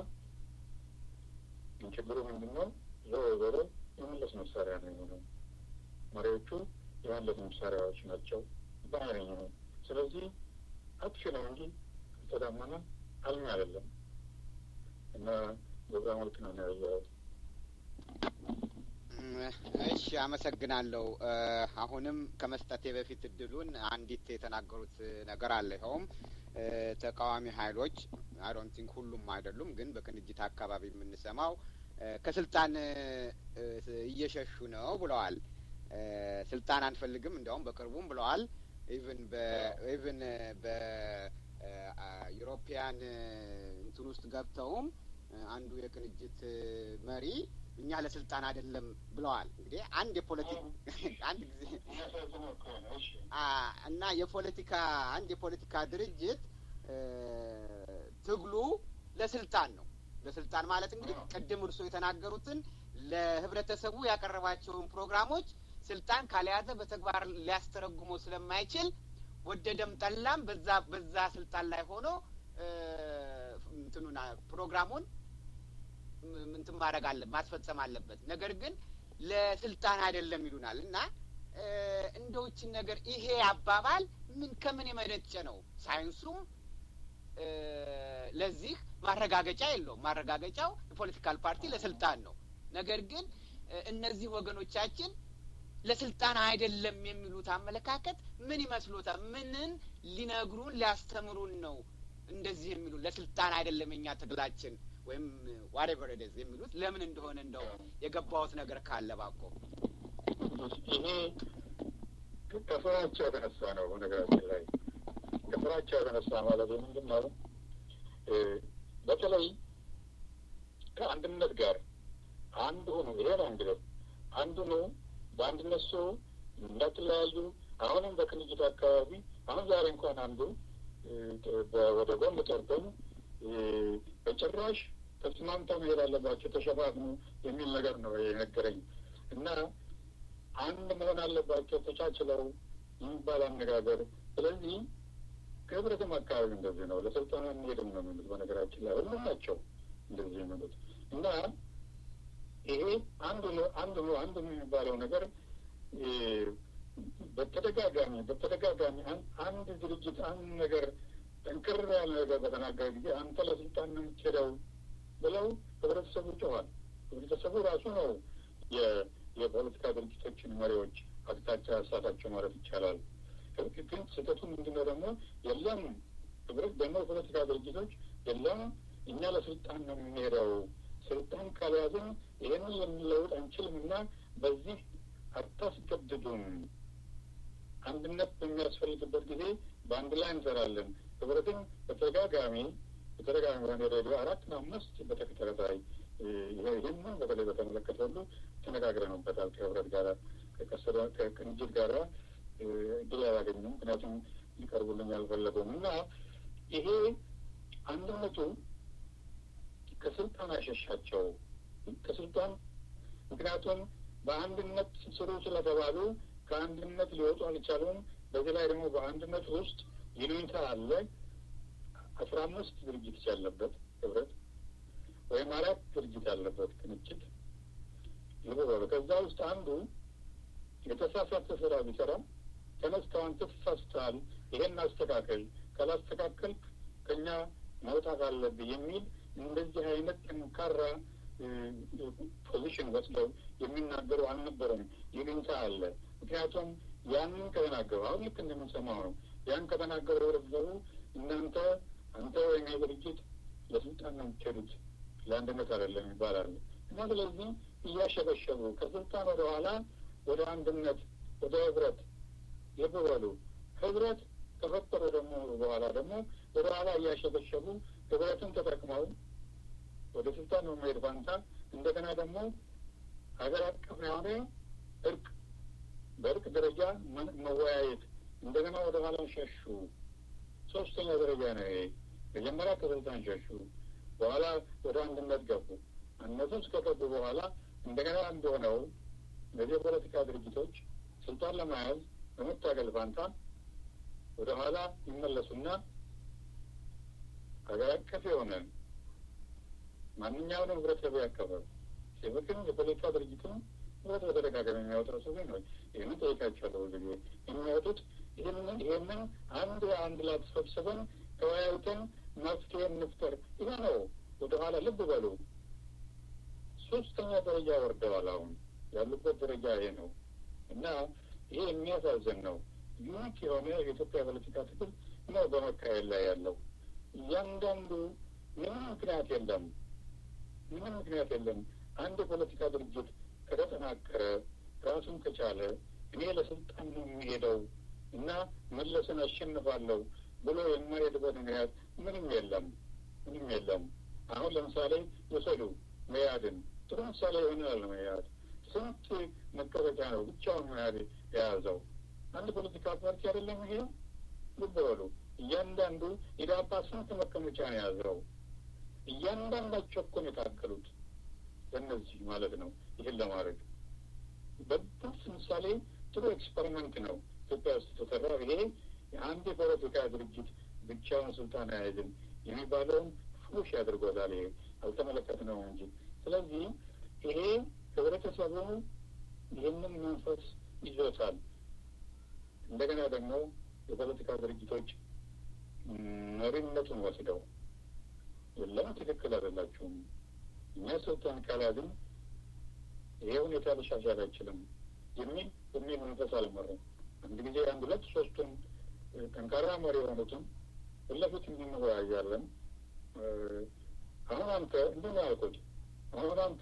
ችግሩ ምንድን ነው? ዞሮ ዞሮ የመለስ መሳሪያ ነው የሆነው። መሪዎቹ የመለስ መሳሪያዎች ናቸው ባይነኝ ነው። ስለዚህ አጥፊ ነው እንጂ ቀስተ ደመና አልሚ አይደለም እና በዛ መልክ ነው ያየሁት። እሺ፣ አመሰግናለሁ። አሁንም ከመስጠቴ በፊት እድሉን አንዲት የተናገሩት ነገር አለ። ይኸውም ተቃዋሚ ኃይሎች አይዶንት ቲንክ ሁሉም አይደሉም፣ ግን በቅንጅት አካባቢ የምንሰማው ከስልጣን እየሸሹ ነው ብለዋል። ስልጣን አንፈልግም እንዲያውም በቅርቡም ብለዋል። ኢቭን ኢቭን በዩሮፒያን እንትን ውስጥ ገብተውም አንዱ የቅንጅት መሪ እኛ ለስልጣን አይደለም ብለዋል። እንግዲህ አንድ የፖለቲክ አንድ ጊዜ እና የፖለቲካ አንድ የፖለቲካ ድርጅት ትግሉ ለስልጣን ነው። ለስልጣን ማለት እንግዲህ ቅድም እርሶ የተናገሩትን ለህብረተሰቡ ያቀረባቸውን ፕሮግራሞች ስልጣን ካልያዘ በተግባር ሊያስተረጉመው ስለማይችል ወደደም ጠላም በዛ በዛ ስልጣን ላይ ሆኖ እንትኑን ፕሮግራሙን ምንትን ማድረግ አለ ማስፈጸም አለበት። ነገር ግን ለስልጣን አይደለም ይሉናል እና እንደውችን ነገር ይሄ አባባል ምን ከምን የመነጨ ነው? ሳይንሱም ለዚህ ማረጋገጫ የለውም። ማረጋገጫው የፖለቲካል ፓርቲ ለስልጣን ነው። ነገር ግን እነዚህ ወገኖቻችን ለስልጣን አይደለም የሚሉት አመለካከት ምን ይመስሎታል? ምንን ሊነግሩን ሊያስተምሩን ነው እንደዚህ የሚሉን? ለስልጣን አይደለም የኛ ትግላችን ወይም ዋሬቨር ደዝ የሚሉት ለምን እንደሆነ እንደው የገባሁት ነገር ካለ ባኮ። ይሄ ከፍራቻ የተነሳ ነው። በነገራችን ላይ ከፍራቻ የተነሳ ማለት ምንድን ነው? በተለይ ከአንድነት ጋር አንድ ሆኑ። ይሄ ነው እንግዲህ አንዱ ነው። በአንድነት ሰው እንዳትለያዩ። አሁንም በቅንጅት አካባቢ አሁን ዛሬ እንኳን አንዱ ወደ ጎን ጠርቶን በጭራሽ ተስማምተው መሄድ አለባቸው ተሸፋፍኑ የሚል ነገር ነው የነገረኝ እና አንድ መሆን አለባቸው ተቻችለው የሚባል አነጋገር። ስለዚህ ከህብረትም አካባቢ እንደዚህ ነው። ለስልጠና እንሄድም ነው የሚሉት። በነገራችን ላይ ሁሉም ናቸው እንደዚህ የሚሉት እና ይሄ አንዱ ነው አንዱ ነው አንዱ የሚባለው ነገር በተደጋጋሚ በተደጋጋሚ አንድ ድርጅት አንድ ነገር ጠንክር ያለ ነገር በተናገረ ጊዜ አንተ ለስልጣን ነው የምትሄደው ብለው ህብረተሰቡ ጮኋል። ህብረተሰቡ ራሱ ነው የፖለቲካ ድርጅቶችን መሪዎች አቅጣጫ ያሳታቸው ማለት ይቻላል። ግን ስህተቱ ምንድነው ደግሞ የለም ህብረት ደግሞ የፖለቲካ ድርጅቶች የለም እኛ ለስልጣን ነው የምንሄደው ስልጣን ካልያዝን ይህንን ልንለውጥ አንችልም እና በዚህ አታስገድዱም። አንድነት በሚያስፈልግበት ጊዜ በአንድ ላይ እንሰራለን። ህብረትን በተደጋጋሚ በተደጋጋሚ በሆነ ሬዲዮ አራትና አምስት በተከታታይ ይህንን በተለይ በተመለከተ ሁሉ ተነጋግረንበታል። ከህብረት ጋር ከቅንጅት ጋር እድል አላገኙም። ምክንያቱም ሊቀርቡልኝ አልፈለጉም እና ይሄ አንድነቱ ከስልጣን አሸሻቸው ከስልጣን ምክንያቱም በአንድነት ስሩ ስለተባሉ ከአንድነት ሊወጡ አልቻሉም። በዚህ ላይ ደግሞ በአንድነት ውስጥ ይሉኝታ አለ። አስራ አምስት ድርጅት ያለበት ህብረት ወይም አራት ድርጅት ያለበት ቅንጅት ይበሉ። ከዛ ውስጥ አንዱ የተሳሳተ ስራ ቢሰራ ተነስተው አንተ ተሳስተሃል፣ ይሄን አስተካከል፣ ካላስተካከል ከኛ መውጣት አለብህ የሚል እንደዚህ አይነት ጠንካራ ፖዚሽን ወስደው የሚናገሩ አልነበረም። ይሉኝታ አለ። ምክንያቱም ያንን ከተናገሩ አሁን ልክ እንደምንሰማው ነው። ያን ከተናገሩ ህብረተሰቡ እናንተ አንተ ወይም ድርጅት ለስልጣን ነው የምትሄዱት ለአንድነት አይደለም ይባላሉ እና ስለዚህ እያሸበሸቡ ከስልጣን ወደ ኋላ ወደ አንድነት ወደ ህብረት የበበሉ ህብረት ከፈጠሩ ደግሞ በኋላ ደግሞ ወደ ኋላ እያሸበሸቡ ህብረትን ተጠቅመው ወደ ስልጣን በመሄድ ፋንታ እንደገና ደግሞ ሀገር አቀፍ የሆነ እርቅ በእርቅ ደረጃ መወያየት እንደገና ወደ ኋላ ሸሹ። ሶስተኛ ደረጃ ነው ይሄ። መጀመሪያ ከስልጣን ሸሹ፣ በኋላ ወደ አንድነት ገቡ። እነሱ እስከገቡ በኋላ እንደገና እንደሆነው እነዚህ የፖለቲካ ድርጅቶች ስልጣን ለመያዝ በመታገል ፋንታ ወደ ኋላ ይመለሱና ሀገር አቀፍ የሆነ ማንኛውንም ህብረተሰብ ያቀፈ ሲቪክም የፖለቲካ ድርጅትም ህብረት በተደጋጋሚ የሚያወጣው ሰው ነው። ይህንን ጠይቃቸዋለሁ። ብዙ ጊዜ የሚያወጡት ይህንን ይህንን አንድ አንድ ላይ ተሰብስበን ተወያይተን መፍትሄ እንፍጠር። ይሄ ነው። ወደ ኋላ ልብ በሉ። ሶስተኛ ደረጃ ወርደዋል። አሁን ያሉበት ደረጃ ይሄ ነው እና ይሄ የሚያሳዝን ነው። ዩኒክ የሆነ የኢትዮጵያ ፖለቲካ ትግል ነው በመካሄድ ላይ ያለው። እያንዳንዱ ምንም ምክንያት የለም፣ ምንም ምክንያት የለም። አንድ የፖለቲካ ድርጅት ከተጠናከረ ራሱን ከቻለ እኔ ለስልጣን ነው የሚሄደው እና መለስን አሸንፋለሁ ብሎ የማይሄድበት ምክንያት ምንም የለም፣ ምንም የለም። አሁን ለምሳሌ የሰዱ መያድን ጥሩ ምሳሌ ይሆናል። መያድ ስንት መቀመጫ ነው ብቻውን መያድ የያዘው አንድ ፖለቲካ ፓርቲ አይደለም ይሄ። ልብ በሉ እያንዳንዱ ኢዳፓ ስንት መቀመጫ ነው የያዘው? እያንዳንዳቸው እኮ ነው የታገሉት በእነዚህ ማለት ነው። ይህን ለማድረግ በጣም ምሳሌ ጥሩ ኤክስፐሪመንት ነው ኢትዮጵያ ውስጥ የተሰራው። ይሄ የአንድ የፖለቲካ ድርጅት ብቻውን ስልጣን አያይዝም የሚባለውን ፉሽ ያድርጎታል። ይሄ አልተመለከትነው እንጂ። ስለዚህ ይሄ ህብረተሰቡ ይህንን መንፈስ ይዞታል። እንደገና ደግሞ የፖለቲካ ድርጅቶች መሪነቱን ወስደው የለም ትክክል አይደላችሁም፣ እኛ ስልጣን ካልያዝን ይሄ ሁኔታ ሊሻሻል አይችልም የሚል የሚል መንፈስ አልመረም። አንድ ጊዜ አንድ ሁለት ሶስቱን ጠንካራ መሪ የሆኑትን ፊት እንወያያለን። አሁን አንተ እንዲህ ነው ያልኩት። አሁን አንተ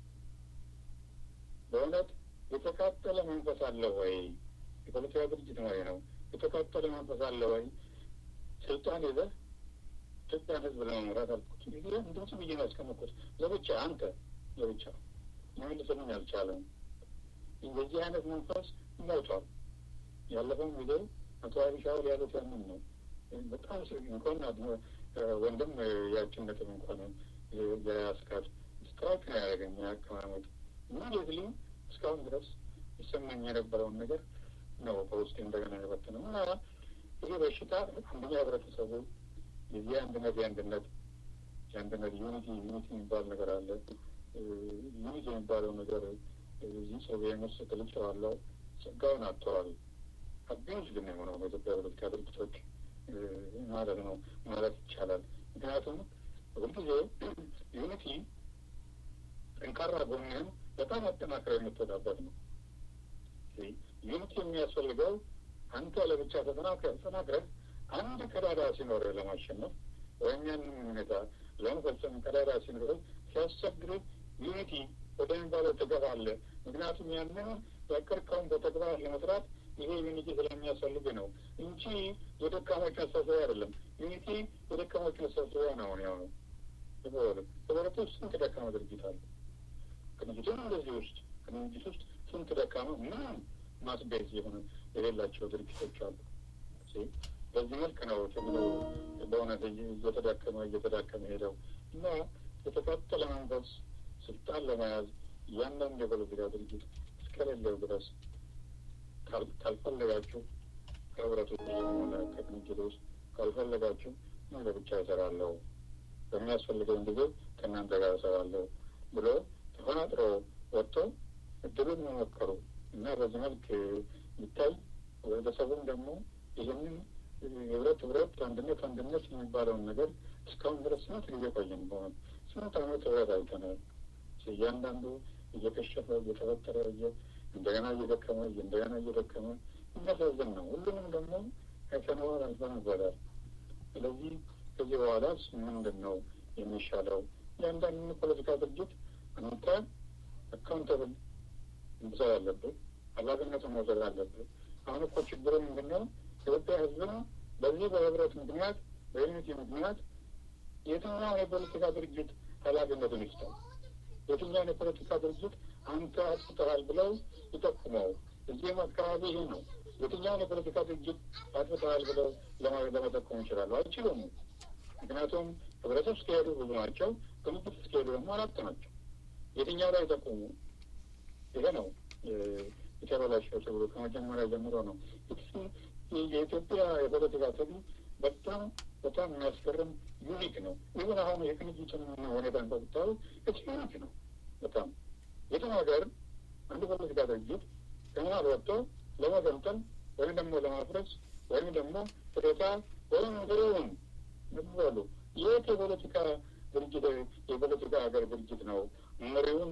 በእውነት የተቃጠለ መንፈስ አለ ወይ? የፖለቲካ ድርጅት መሪ ነው። የተቃጠለ መንፈስ አለ ወይ? ስልጣን ይዘህ ኢትዮጵያን ሕዝብ ለመምራት አልኩት። ጊዜ እንደሱ ብዬ ነው ያስቀመጥኩት። ለብቻ አንተ ለብቻ ሊመልስልኝ አልቻለም። የዚህ አይነት መንፈስ ሞቷል። ያለፈው ጊዜ አቶ አቢሻው ያሉት ያንን ነው። በጣም እንኳን ወንድም ያችን ነጥብ እንኳን የያስካት ስትራይክ ነው ያደረገኝ አቀማመጥ እና ሌትሊ እስካሁን ድረስ ይሰማኝ የነበረውን ነገር ነው በውስጤ እንደገና የበትነው እና ይህ በሽታ አንደኛ ህብረተሰቡ የዚህ አንድነት የአንድነት የአንድነት ዩኒቲ ዩኒቲ የሚባል ነገር አለ። ዩኒቲ የሚባለው ነገር እዚህ ጽሁፌም ውስጥ ገልጬዋለሁ። ጸጋውን አጥተዋል። አቢዩዝ ግን የሆነው በኢትዮጵያ ፖለቲካ ድርጅቶች ማለት ነው ማለት ይቻላል። ምክንያቱም ሁልጊዜ ዩኒቲ ጠንካራ ጎንህን በጣም አጠናክረ የምትወጣበት ነው። ዩኒቲ የሚያስፈልገው አንተ ለብቻ ተጠናክረህ ተጠናክረህ አንድ ቀዳዳ ሲኖርህ ለማሸነፍ ወይም ያንን ሁኔታ ለመፈጸም ቀዳዳ ሲኖርህ ሲያስቸግርህ ዩኒቲ ወደሚባለው ትገባለህ። ምክንያቱም ያንን ያቀርከውን በተግባር ለመስራት ይሄ ዩኒቲ ስለሚያስፈልግ ነው እንጂ የደካሞች መሰብሰቢያ አይደለም። ዩኒቲ የደካሞች መሰብሰቢያ ነው። አሁን ያው ነው ህብረት ውስጥ ስንት ደካማ ድርጅት አለ። ቅንጅትም እንደዚህ ውስጥ ቅንጅት ውስጥ ስንት ደካማ ምንም ማስቤዝ የሆነ የሌላቸው ድርጅቶች አሉ። በዚህ መልክ ነው ትግሉ በእውነት እየተዳከመ እየተዳከመ ሄደው እና የተቃጠለ መንፈስ ስልጣን ለመያዝ እያንዳንዱ የፖለቲካ ድርጅት እስከሌለው ድረስ ካልፈለጋችሁ ከህብረቱ ሆነ ከቅንጅት ውስጥ ካልፈለጋችሁ እኔ ለብቻ እሰራለሁ፣ በሚያስፈልገኝ ጊዜ ከእናንተ ጋር እሰራለሁ ብሎ ተፈናጥሮ ወጥቶ እድሉን መሞከሩ እና በዚህ መልክ ይታይ ህብረተሰቡም ደግሞ ይህንን ህብረት ህብረት አንድነት አንድነት የሚባለውን ነገር እስካሁን ድረስ ስንት ጊዜ ቆየን። በሆነ ስንት አመት ህብረት አይተናል። እያንዳንዱ እየከሸፈ እየተፈጠረ እንደገና እየደከመ እንደገና እየደከመ የሚያሳዝን ነው። ሁሉንም ደግሞ አይተነዋል፣ አልፈንበታል። ስለዚህ ከዚህ በኋላስ ምንድን ነው የሚሻለው? እያንዳንዱ ፖለቲካ ድርጅት አንተ አካውንተብል መውሰድ አለብህ፣ ኃላፊነቱን መውሰድ አለብህ። አሁን እኮ ችግሩ ምንድን ነው? ኢትዮጵያ ህዝብ ነው በዚህ በህብረት ምክንያት በዩኒቲ ምክንያት የትኛውን የፖለቲካ ድርጅት ኃላፊነቱን ይስጠው? የትኛውን የፖለቲካ ድርጅት አንተ አጥፍተሃል ብለው ይጠቁመው? እዚህም አካባቢ ይህ ነው። የትኛውን የፖለቲካ ድርጅት አጥፍተሃል ብለው ለመጠቆም ይችላሉ? አይችሉም። ምክንያቱም ህብረተሰብ እስከሄዱ ብዙ ናቸው፣ ቅንጅት እስከሄዱ ደግሞ አራት ናቸው። የትኛው ላይ ጠቁሙ? ይሄ ነው የተበላሸው ተብሎ ከመጀመሪያ ጀምሮ ነው። የኢትዮጵያ የፖለቲካ ትግል በጣም በጣም የሚያስገርም ዩኒክ ነው። ይሁን አሁን የቅንጅትን ሁኔታ እንደምታዩ ዩኒክ ነው በጣም የትም ሀገር አንድ ፖለቲካ ድርጅት ከመሀል ወጥቶ ለመገንጠል ወይም ደግሞ ለማፍረስ ወይም ደግሞ ፍሬታ ወይም ግሩን ምትበሉ የት የፖለቲካ ድርጅት የፖለቲካ ሀገር ድርጅት ነው መሪውን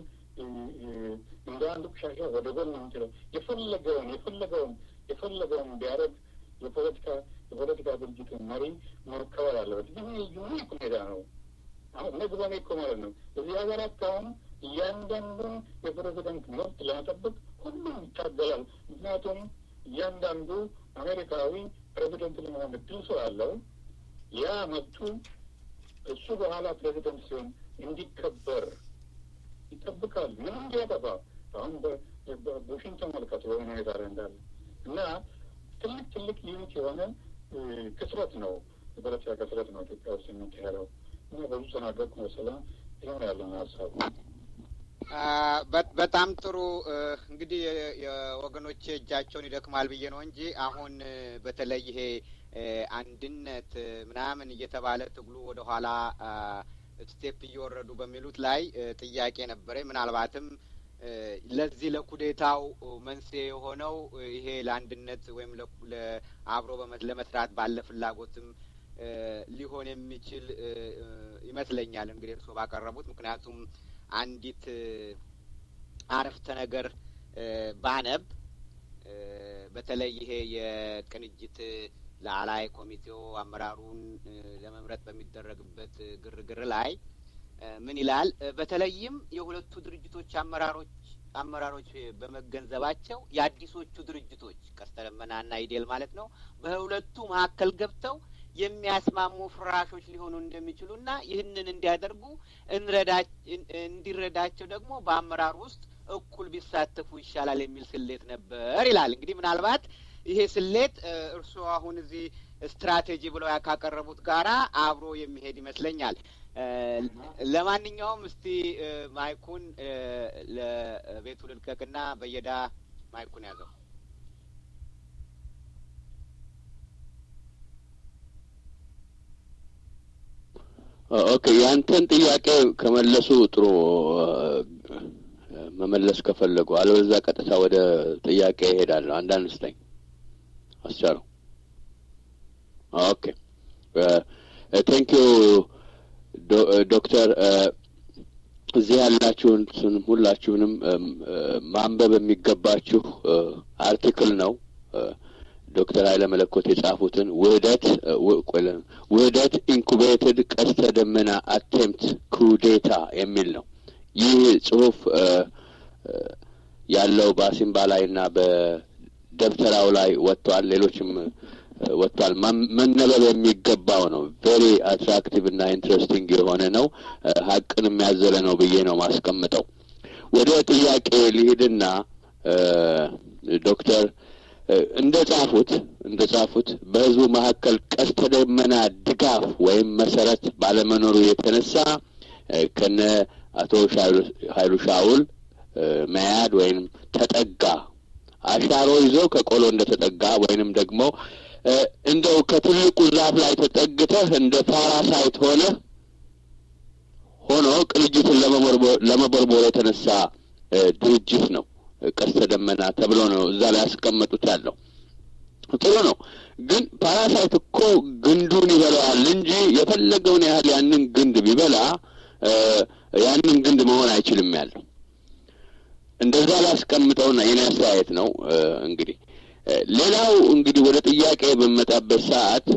እንደ አንድ ቆሻሻ ወደ ጎን የምንችለው የፈለገውን የፈለገውን የፈለገውን ቢያደርግ የፖለቲካ የፖለቲካ ድርጅት መሪ መከበር አለበት። ይህ ዩኒክ ሁኔታ ነው። አሁን እነዚህ በኔ እኮ ማለት ነው እዚህ ሀገራት አሁን እያንዳንዱን የፕሬዚደንት መብት ለመጠበቅ ሁሉም ይታገላል። ምክንያቱም እያንዳንዱ አሜሪካዊ ፕሬዚደንት ለመሆን እድል ስላለው ያ መብቱ እሱ በኋላ ፕሬዚደንት ሲሆን እንዲከበር ይጠብቃል። ምንም እንዲያጠፋ አሁን ቡሽን ተመልከቱ በሆነ ሁኔታ ላይ እንዳለ እና ትልቅ ትልቅ ዩኒት የሆነ ክስረት ነው የፖለቲካ ክስረት ነው ኢትዮጵያ ውስጥ የሚካሄደው እና በብዙ ተናገርኩ መሰለህ። ይሆን ያለን ሀሳብ በጣም ጥሩ እንግዲህ የወገኖቼ እጃቸውን ይደክማል ብዬ ነው እንጂ አሁን በተለይ ይሄ አንድነት ምናምን እየተባለ ትግሉ ወደኋላ ስቴፕ እየወረዱ በሚሉት ላይ ጥያቄ ነበረ። ምናልባትም ለዚህ ለኩዴታው መንስኤ የሆነው ይሄ ለአንድነት ወይም አብሮ ለመስራት ባለ ፍላጎትም ሊሆን የሚችል ይመስለኛል። እንግዲህ እርስዎ ባቀረቡት ምክንያቱም አንዲት አረፍተ ነገር ባነብ በተለይ ይሄ የቅንጅት ላዕላይ ኮሚቴው አመራሩን ለመምረጥ በሚደረግበት ግርግር ላይ ምን ይላል? በተለይም የሁለቱ ድርጅቶች አመራሮች አመራሮች በመገንዘባቸው የአዲሶቹ ድርጅቶች ቀስተ ደመናና ኢዴል ማለት ነው በሁለቱ መካከል ገብተው የሚያስማሙ ፍራሾች ሊሆኑ እንደሚችሉና ይህንን እንዲያደርጉ እንዲረዳቸው ደግሞ በአመራር ውስጥ እኩል ቢሳተፉ ይሻላል የሚል ስሌት ነበር ይላል። እንግዲህ ምናልባት ይሄ ስሌት እርስዎ አሁን እዚህ ስትራቴጂ ብለው ካቀረቡት ጋራ አብሮ የሚሄድ ይመስለኛል። ለማንኛውም እስቲ ማይኩን ለቤቱ ልልቀቅና በየዳ ማይኩን ያዘው። ኦኬ ያንተን ጥያቄ ከመለሱ ጥሩ መመለስ ከፈለጉ፣ አለበዛ ቀጥታ ወደ ጥያቄ ይሄዳለሁ። አንዳንድ ስጠኝ አስቻለው። ኦኬ ቴንክ ዩ ዶክተር። እዚህ ያላችሁን ሁላችሁንም ማንበብ የሚገባችሁ አርቲክል ነው። ዶክተር ኃይለ መለኮት የጻፉትን ውህደት ውህደት ኢንኩቤትድ ቀስተ ደመና አቴምፕት ኩዴታ የሚል ነው። ይህ ጽሁፍ ያለው በአሲምባ ላይ እና በደብተራው ላይ ወጥቷል። ሌሎችም ወጥቷል። መነበብ የሚገባው ነው። ቬሪ አትራክቲቭ እና ኢንትረስቲንግ የሆነ ነው። ሀቅን የሚያዘለ ነው ብዬ ነው ማስቀምጠው። ወደ ጥያቄ ሊሄድና ዶክተር እንደ ጻፉት እንደ ጻፉት በህዝቡ መካከል ቀስተ ደመና ድጋፍ ወይም መሰረት ባለመኖሩ የተነሳ ከነ አቶ ኃይሉ ሻውል መያድ ወይም ተጠጋ አሻሮ ይዞ ከቆሎ እንደ ተጠጋ ወይንም ደግሞ እንደው ከትልቁ ዛፍ ላይ ተጠግተህ እንደ ፓራሳይት ሆነ ሆኖ ቅንጅትን ለመቦርቦር የተነሳ ድርጅት ነው። ቀስተ ደመና ተብሎ ነው እዛ ላይ ያስቀመጡት ያለው። ጥሩ ነው። ግን ፓራሳይት እኮ ግንዱን ይበላዋል እንጂ የፈለገውን ያህል ያንን ግንድ ቢበላ ያንን ግንድ መሆን አይችልም ያለው። እንደዛ ላስቀምጠውና የኔ አስተያየት ነው። እንግዲህ ሌላው እንግዲህ ወደ ጥያቄ በመጣበት ሰዓት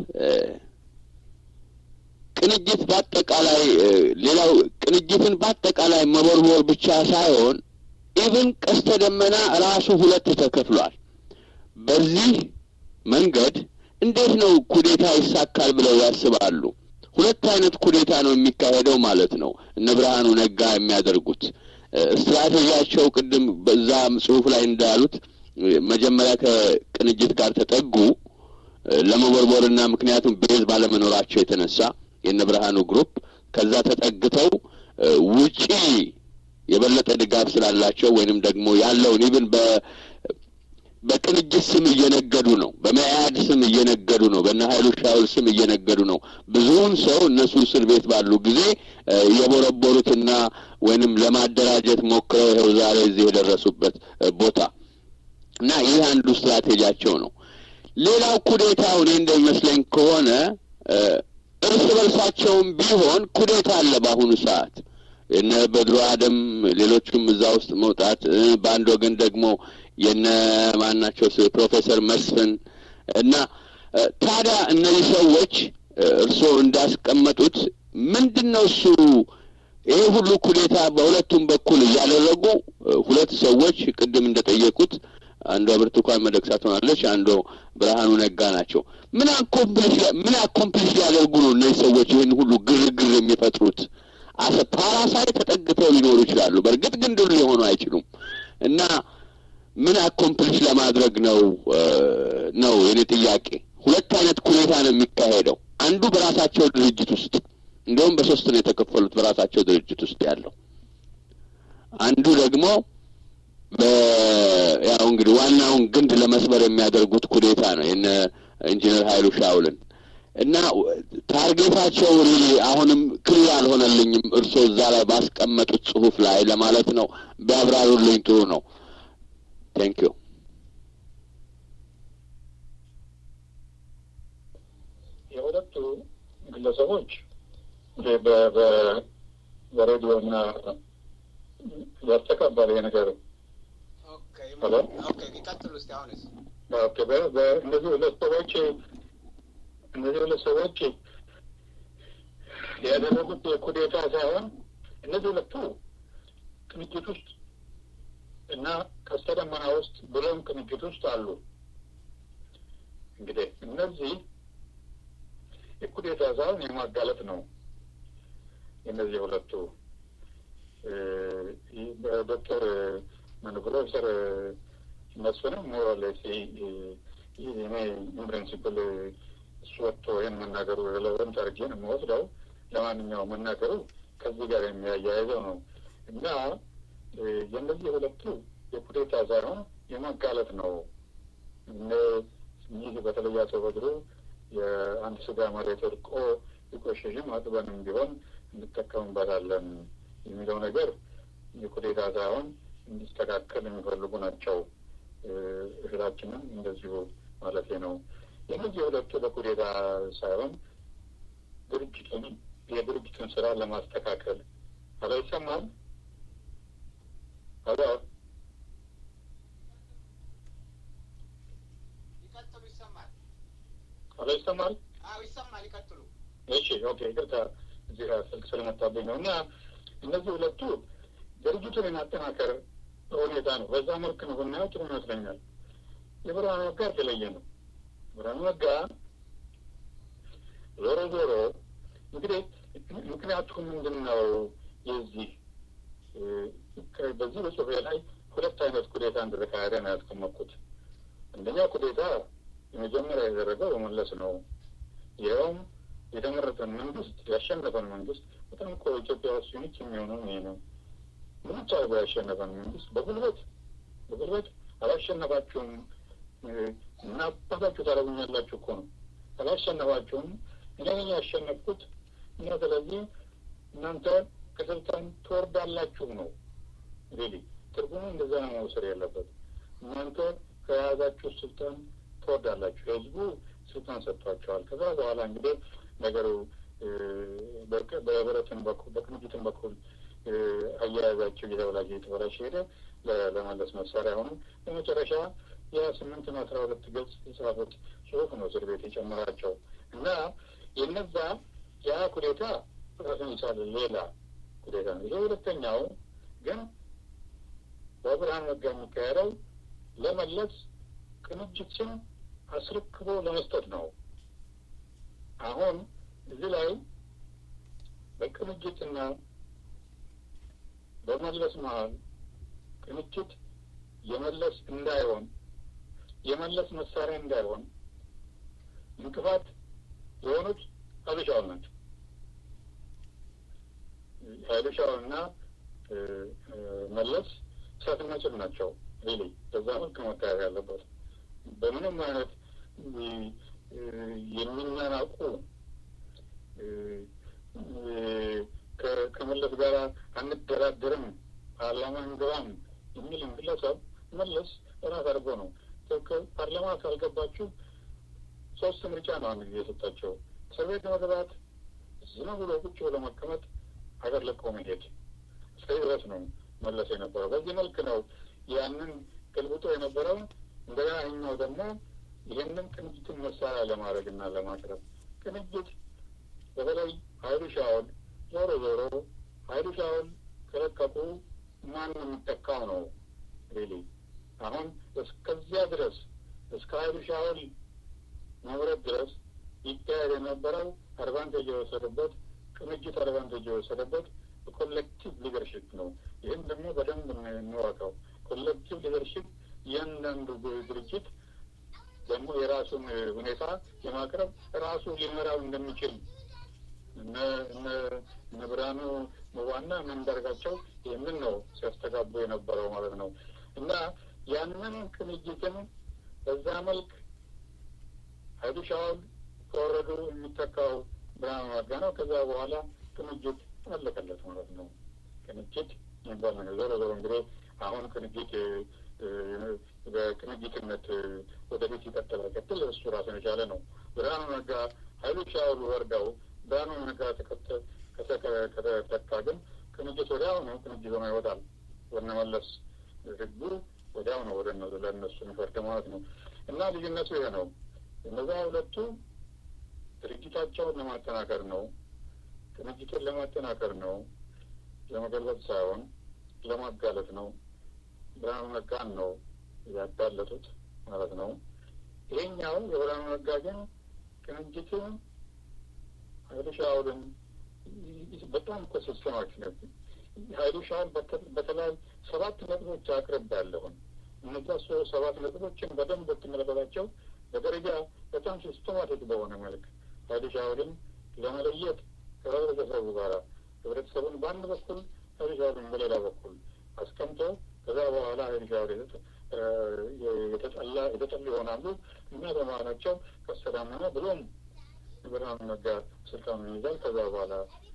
ቅንጅት በአጠቃላይ ሌላው ቅንጅትን በአጠቃላይ መቦርቦር ብቻ ሳይሆን ኢቭን ቀስተ ደመና ራሱ ሁለት ተከፍሏል። በዚህ መንገድ እንዴት ነው ኩዴታ ይሳካል ብለው ያስባሉ? ሁለት አይነት ኩዴታ ነው የሚካሄደው ማለት ነው። እነ ብርሃኑ ነጋ የሚያደርጉት ስትራቴጂያቸው ቅድም በዛ ጽሁፍ ላይ እንዳሉት መጀመሪያ ከቅንጅት ጋር ተጠጉ ለመቦርቦርና ምክንያቱም ቤዝ ባለመኖራቸው የተነሳ የነ ብርሃኑ ግሩፕ ከዛ ተጠግተው ውጪ የበለጠ ድጋፍ ስላላቸው ወይንም ደግሞ ያለውን ኢብን በ በቅንጅት ስም እየነገዱ ነው። በመያድ ስም እየነገዱ ነው። በእነ ኃይሉ ሻውል ስም እየነገዱ ነው። ብዙውን ሰው እነሱ እስር ቤት ባሉ ጊዜ የቦረቦሩትና ወይንም ለማደራጀት ሞክረው ይኸው ዛሬ እዚህ የደረሱበት ቦታ እና ይህ አንዱ ስትራቴጂያቸው ነው። ሌላው ኩዴታው እኔ እንደሚመስለኝ ከሆነ እርስ በርሳቸውም ቢሆን ኩዴታ አለ በአሁኑ ሰዓት የነ በድሮ አደም ሌሎቹም እዛ ውስጥ መውጣት በአንድ ወገን ደግሞ የነ ማናቸው ፕሮፌሰር መስፍን እና ታዲያ እነዚህ ሰዎች እርስዎ እንዳስቀመጡት ምንድን ነው እሱ ይሄ ሁሉ ኩዴታ በሁለቱም በኩል እያደረጉ ሁለት ሰዎች ቅድም እንደጠየቁት አንዷ ብርቱካን መደቅሳ ትሆናለች፣ አንዱ ብርሃኑ ነጋ ናቸው። ምን አኮምፕሊሽ ምን አኮምፕሊሽ ሊያደርጉ ነው እነዚህ ሰዎች ይህን ሁሉ ግርግር የሚፈጥሩት? አሰ ፓራሳይት ተጠግተው ሊኖሩ ይችላሉ። በእርግጥ ግን ድል ሊሆኑ አይችሉም። እና ምን አኮምፕሊሽ ለማድረግ ነው ነው የኔ ጥያቄ። ሁለት አይነት ኩኔታ ነው የሚካሄደው። አንዱ በራሳቸው ድርጅት ውስጥ እንዲሁም በሶስት ነው የተከፈሉት በራሳቸው ድርጅት ውስጥ ያለው አንዱ ደግሞ ያው እንግዲህ ዋናውን ግንድ ለመስበር የሚያደርጉት ኩዴታ ነው የነ ኢንጂነር ኃይሉ ሻውልን እና ታርጌታቸው ሪሊ አሁንም ክሊር አልሆነልኝም። እርስዎ እዛ ላይ ባስቀመጡት ጽሁፍ ላይ ለማለት ነው ቢያብራሩልኝ ጥሩ ነው። ቴንክ ዩ። የሁለቱ ግለሰቦች በሬዲዮ እና ያስተካባል ይሄ ነገር ይቀጥሉ እስቲ አሁንስ እነዚህ ሁለት ሰዎች እነዚህ ሁለት ሰዎች ያደረጉት ኩዴታ ሳይሆን እነዚህ ሁለቱ ቅንጅት ውስጥ እና ቀስተ ደመና ውስጥ ብሎም ቅንጅት ውስጥ አሉ። እንግዲህ እነዚህ የኩዴታ ሳይሆን የማጋለጥ ነው። እነዚህ ሁለቱ ዶክተር ፕሮፌሰር መስፍንም ሞራሌስ እኔ ኢንፕሪንሲፕል እሱ ወጥቶ ይህን መናገሩ ሬሌቨንት አድርጌ ነው የምወስደው። ለማንኛውም መናገሩ ከዚህ ጋር የሚያያይዘው ነው እና የእነዚህ ሁለቱ የኩዴታ ሳይሆን የማጋለጥ ነው። ይህ በተለይ አቶ በድሩ የአንድ ስጋ መሬት እርቆ ቢቆሽሽም አጥበንም ቢሆን እንጠቀምበታለን የሚለው ነገር የኩዴታ ሳይሆን እንዲስተካከል የሚፈልጉ ናቸው። እህላችንም እንደዚሁ ማለት ነው። የእነዚህ ሁለቱ ለኩዴታ ሳይሆን ድርጅቱን የድርጅቱን ስራ ለማስተካከል አሎ ይሰማል? አሎ ይቀጥሉ። ይሰማል? አሎ ይሰማል? አዎ ይሰማል። ይቀጥሉ። እሺ ኦኬ። ይቅርታ እዚህ ጋር ስልክ ስለመጣብኝ ነው። እና እነዚህ ሁለቱ ድርጅቱን የማጠናከር ሁኔታ ነው። በዛ መልክ ነው ብናየው ጥሩ ይመስለኛል። የብርሃኑ ነጋ የተለየ ነው። ብርሃኑ ነጋ ዞሮ ዞሮ እንግዲህ ምክንያቱ ምንድን ነው? የዚህ በዚህ በጽሁፌ ላይ ሁለት አይነት ኩዴታ እንደተካሄደ ነው ያስቀመጥኩት። አንደኛ ኩዴታ የመጀመሪያ ያደረገው በመለስ ነው። ይኸውም የተመረጠን መንግስት ያሸነፈን መንግስት በጣም እኮ ኢትዮጵያ ውስጥ ዩኒክ የሚሆነው ይሄ ነው። ምንጭ አድርጎ ያሸነፈን መንግስት በጉልበት በጉልበት አላሸነፋችሁም እና አባታችሁ ታደርጉኛላችሁ እኮ ነው። አላሸነፋችሁም እኔ ነኝ ያሸነፍኩት እና ስለዚህ እናንተ ከስልጣን ትወርዳላችሁ ነው። ሪሊ ትርጉሙ እንደዛ ነው መውሰድ ያለበት። እናንተ ከያዛችሁ ስልጣን ትወርዳላችሁ። ህዝቡ ስልጣን ሰጥቷቸዋል። ከዛ በኋላ እንግዲህ ነገሩ በህብረትን በኩል በቅንጅትን በኩል አያያዛቸው እየተበላሸ እየተበላሸ ሄደ። ለመለስ መሳሪያ ሆኑ። በመጨረሻ የስምንትና አስራ ሁለት ገጽ የጻፉት ጽሁፍ ነው እስር ቤት የጨመራቸው እና የነዛ ያ ኩዴታ ራሱን የቻለ ሌላ ኩዴታ ነው። ይሄ ሁለተኛው ግን በብርሃን ነጋ የሚካሄደው ለመለስ ቅንጅትን አስረክቦ ለመስጠት ነው። አሁን እዚህ ላይ በቅንጅትና በመለስ መሀል ቅንጅት የመለስ እንዳይሆን የመለስ መሳሪያ እንዳይሆን እንቅፋት የሆኑት ሀበሻውን ናቸው። ሀበሻውንና መለስ እሳትና ጭድ ናቸው። ሪሊ በዛ መልክ መታየት ያለበት በምንም አይነት የሚናናቁ ከመለስ ጋር አንደራደርም፣ ፓርላማ እንገባም የሚል ግለሰብ መለስ ራስ አድርጎ ነው። ፓርላማ ካልገባችሁ ሶስት ምርጫ ነው አንድ ጊዜ የሰጣቸው። እስር ቤት መግባት፣ ዝም ብሎ ቁጭ ብሎ መቀመጥ፣ ሀገር ለቆ መሄድ። እስከዚህ ድረስ ነው መለስ የነበረው። በዚህ መልክ ነው ያንን ገልብጦ የነበረው። እንደገና ይኛው ደግሞ ይህንን ቅንጅትን መሳሪያ ለማድረግ እና ለማቅረብ ቅንጅት በተለይ ሀይሉ ሻውል ዞሮ ዞሮ ሀይሉ ሻውል ከለቀቁ ማን የሚተካው ነው? ሪሊ አሁን እስከዚያ ድረስ እስከ ሀይሉ ሻውል መምረጥ ድረስ ይካሄድ የነበረው አድቫንቴጅ የወሰደበት ቅንጅት አድቫንቴጅ የወሰደበት ኮሌክቲቭ ሊደርሽፕ ነው። ይህም ደግሞ በደንብ እንወቀው። ኮሌክቲቭ ሊደርሽፕ እያንዳንዱ ድርጅት ደግሞ የራሱን ሁኔታ የማቅረብ ራሱ ሊመራው እንደሚችል እነ ብርሃኑ ዋና መንዳርጋቸው ይህንን ነው ሲያስተጋቡ የነበረው ማለት ነው። እና ያንን ቅንጅትን በዛ መልክ ሀይሉ ሻውል ከወረዱ የሚተካው ብርሃኑ ነጋ ነው። ከዛ በኋላ ቅንጅት አለቀለት ማለት ነው። ቅንጅት የሚባል ነገር ዞሮ ዞሮ እንግዲህ አሁን ቅንጅት በቅንጅትነት ወደፊት ይቀጥል አይቀጥል እሱ ራሱን የቻለ ነው። ብርሃኑ ነጋ ሀይሉ ሻውል ወርደው ብርሃኑ ነጋ ከተተካ ግን ቅንጅት ወዲያው ነው ቅንጅት ሆኖ ይወጣል። ወነመለስ ህጉ ወዲያው ነው ወደ ለእነሱ የሚፈርድ ማለት ነው። እና ልዩነቱ ይሄ ነው። እነዛ ሁለቱ ድርጅታቸውን ለማጠናከር ነው፣ ቅንጅትን ለማጠናከር ነው፣ ለመገልበጥ ሳይሆን ለማጋለጥ ነው። ብርሃኑ ነጋን ነው ያጋለጡት ማለት ነው። ይሄኛው የብርሃኑ ነጋ ግን ቅንጅትን ሀይሉ ሻውልን በጣም እኮ ሲስተማች ነው። ሀይሉ ሻውል በተለይ ሰባት ነጥቦች አቅርብ ያለሁን እነዛ ሶ ሰባት ነጥቦችን በደንብ ብትመለከታቸው በደረጃ በጣም ሲስተማቲክ በሆነ መልክ ሀይሉ ሻውልን ለመለየት ከህብረተሰቡ ጋር ህብረተሰቡን በአንድ በኩል ሀይልሻርን በሌላ በኩል አስቀምጦ ከዛ በኋላ ሀይልሻር የተጠላ የተጠሉ ይሆናሉ እና በመሀላቸው ከሰዳመነ ብሎም ብርሃኑ ነጋ ስልጣኑን ይይዛል። ከዛ በኋላ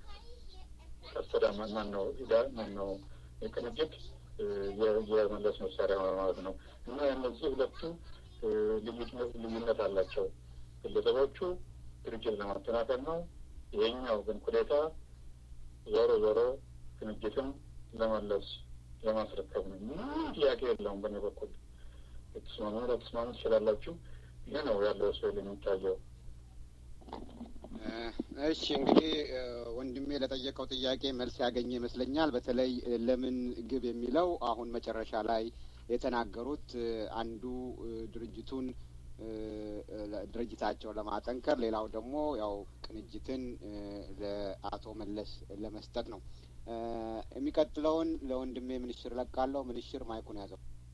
ከሰዳመ ማን ነው ዳ ማን ነው የቅንጅት የመለስ መሳሪያ ሆነ ማለት ነው እና እነዚህ ሁለቱ ልዩነት አላቸው። ግለሰቦቹ ድርጅት ለማጠናከር ነው። ይሄኛው ግን ኩዴታ ዞሮ ዞሮ ቅንጅትም ለመለስ ለማስረከብ ነው። ምንም ጥያቄ የለውም። በእኔ በኩል ልትስማሙ ለትስማሙ ትችላላችሁ። ይህ ነው ያለው ስዕል የሚታየው። እሺ እንግዲህ ወንድሜ ለጠየቀው ጥያቄ መልስ ያገኘ ይመስለኛል። በተለይ ለምን ግብ የሚለው አሁን መጨረሻ ላይ የተናገሩት አንዱ ድርጅቱን ድርጅታቸውን ለማጠንከር፣ ሌላው ደግሞ ያው ቅንጅትን ለአቶ መለስ ለመስጠት ነው። የሚቀጥለውን ለወንድሜ ምንሽር ለቃለሁ። ምንሽር ማይኩን ያዘው።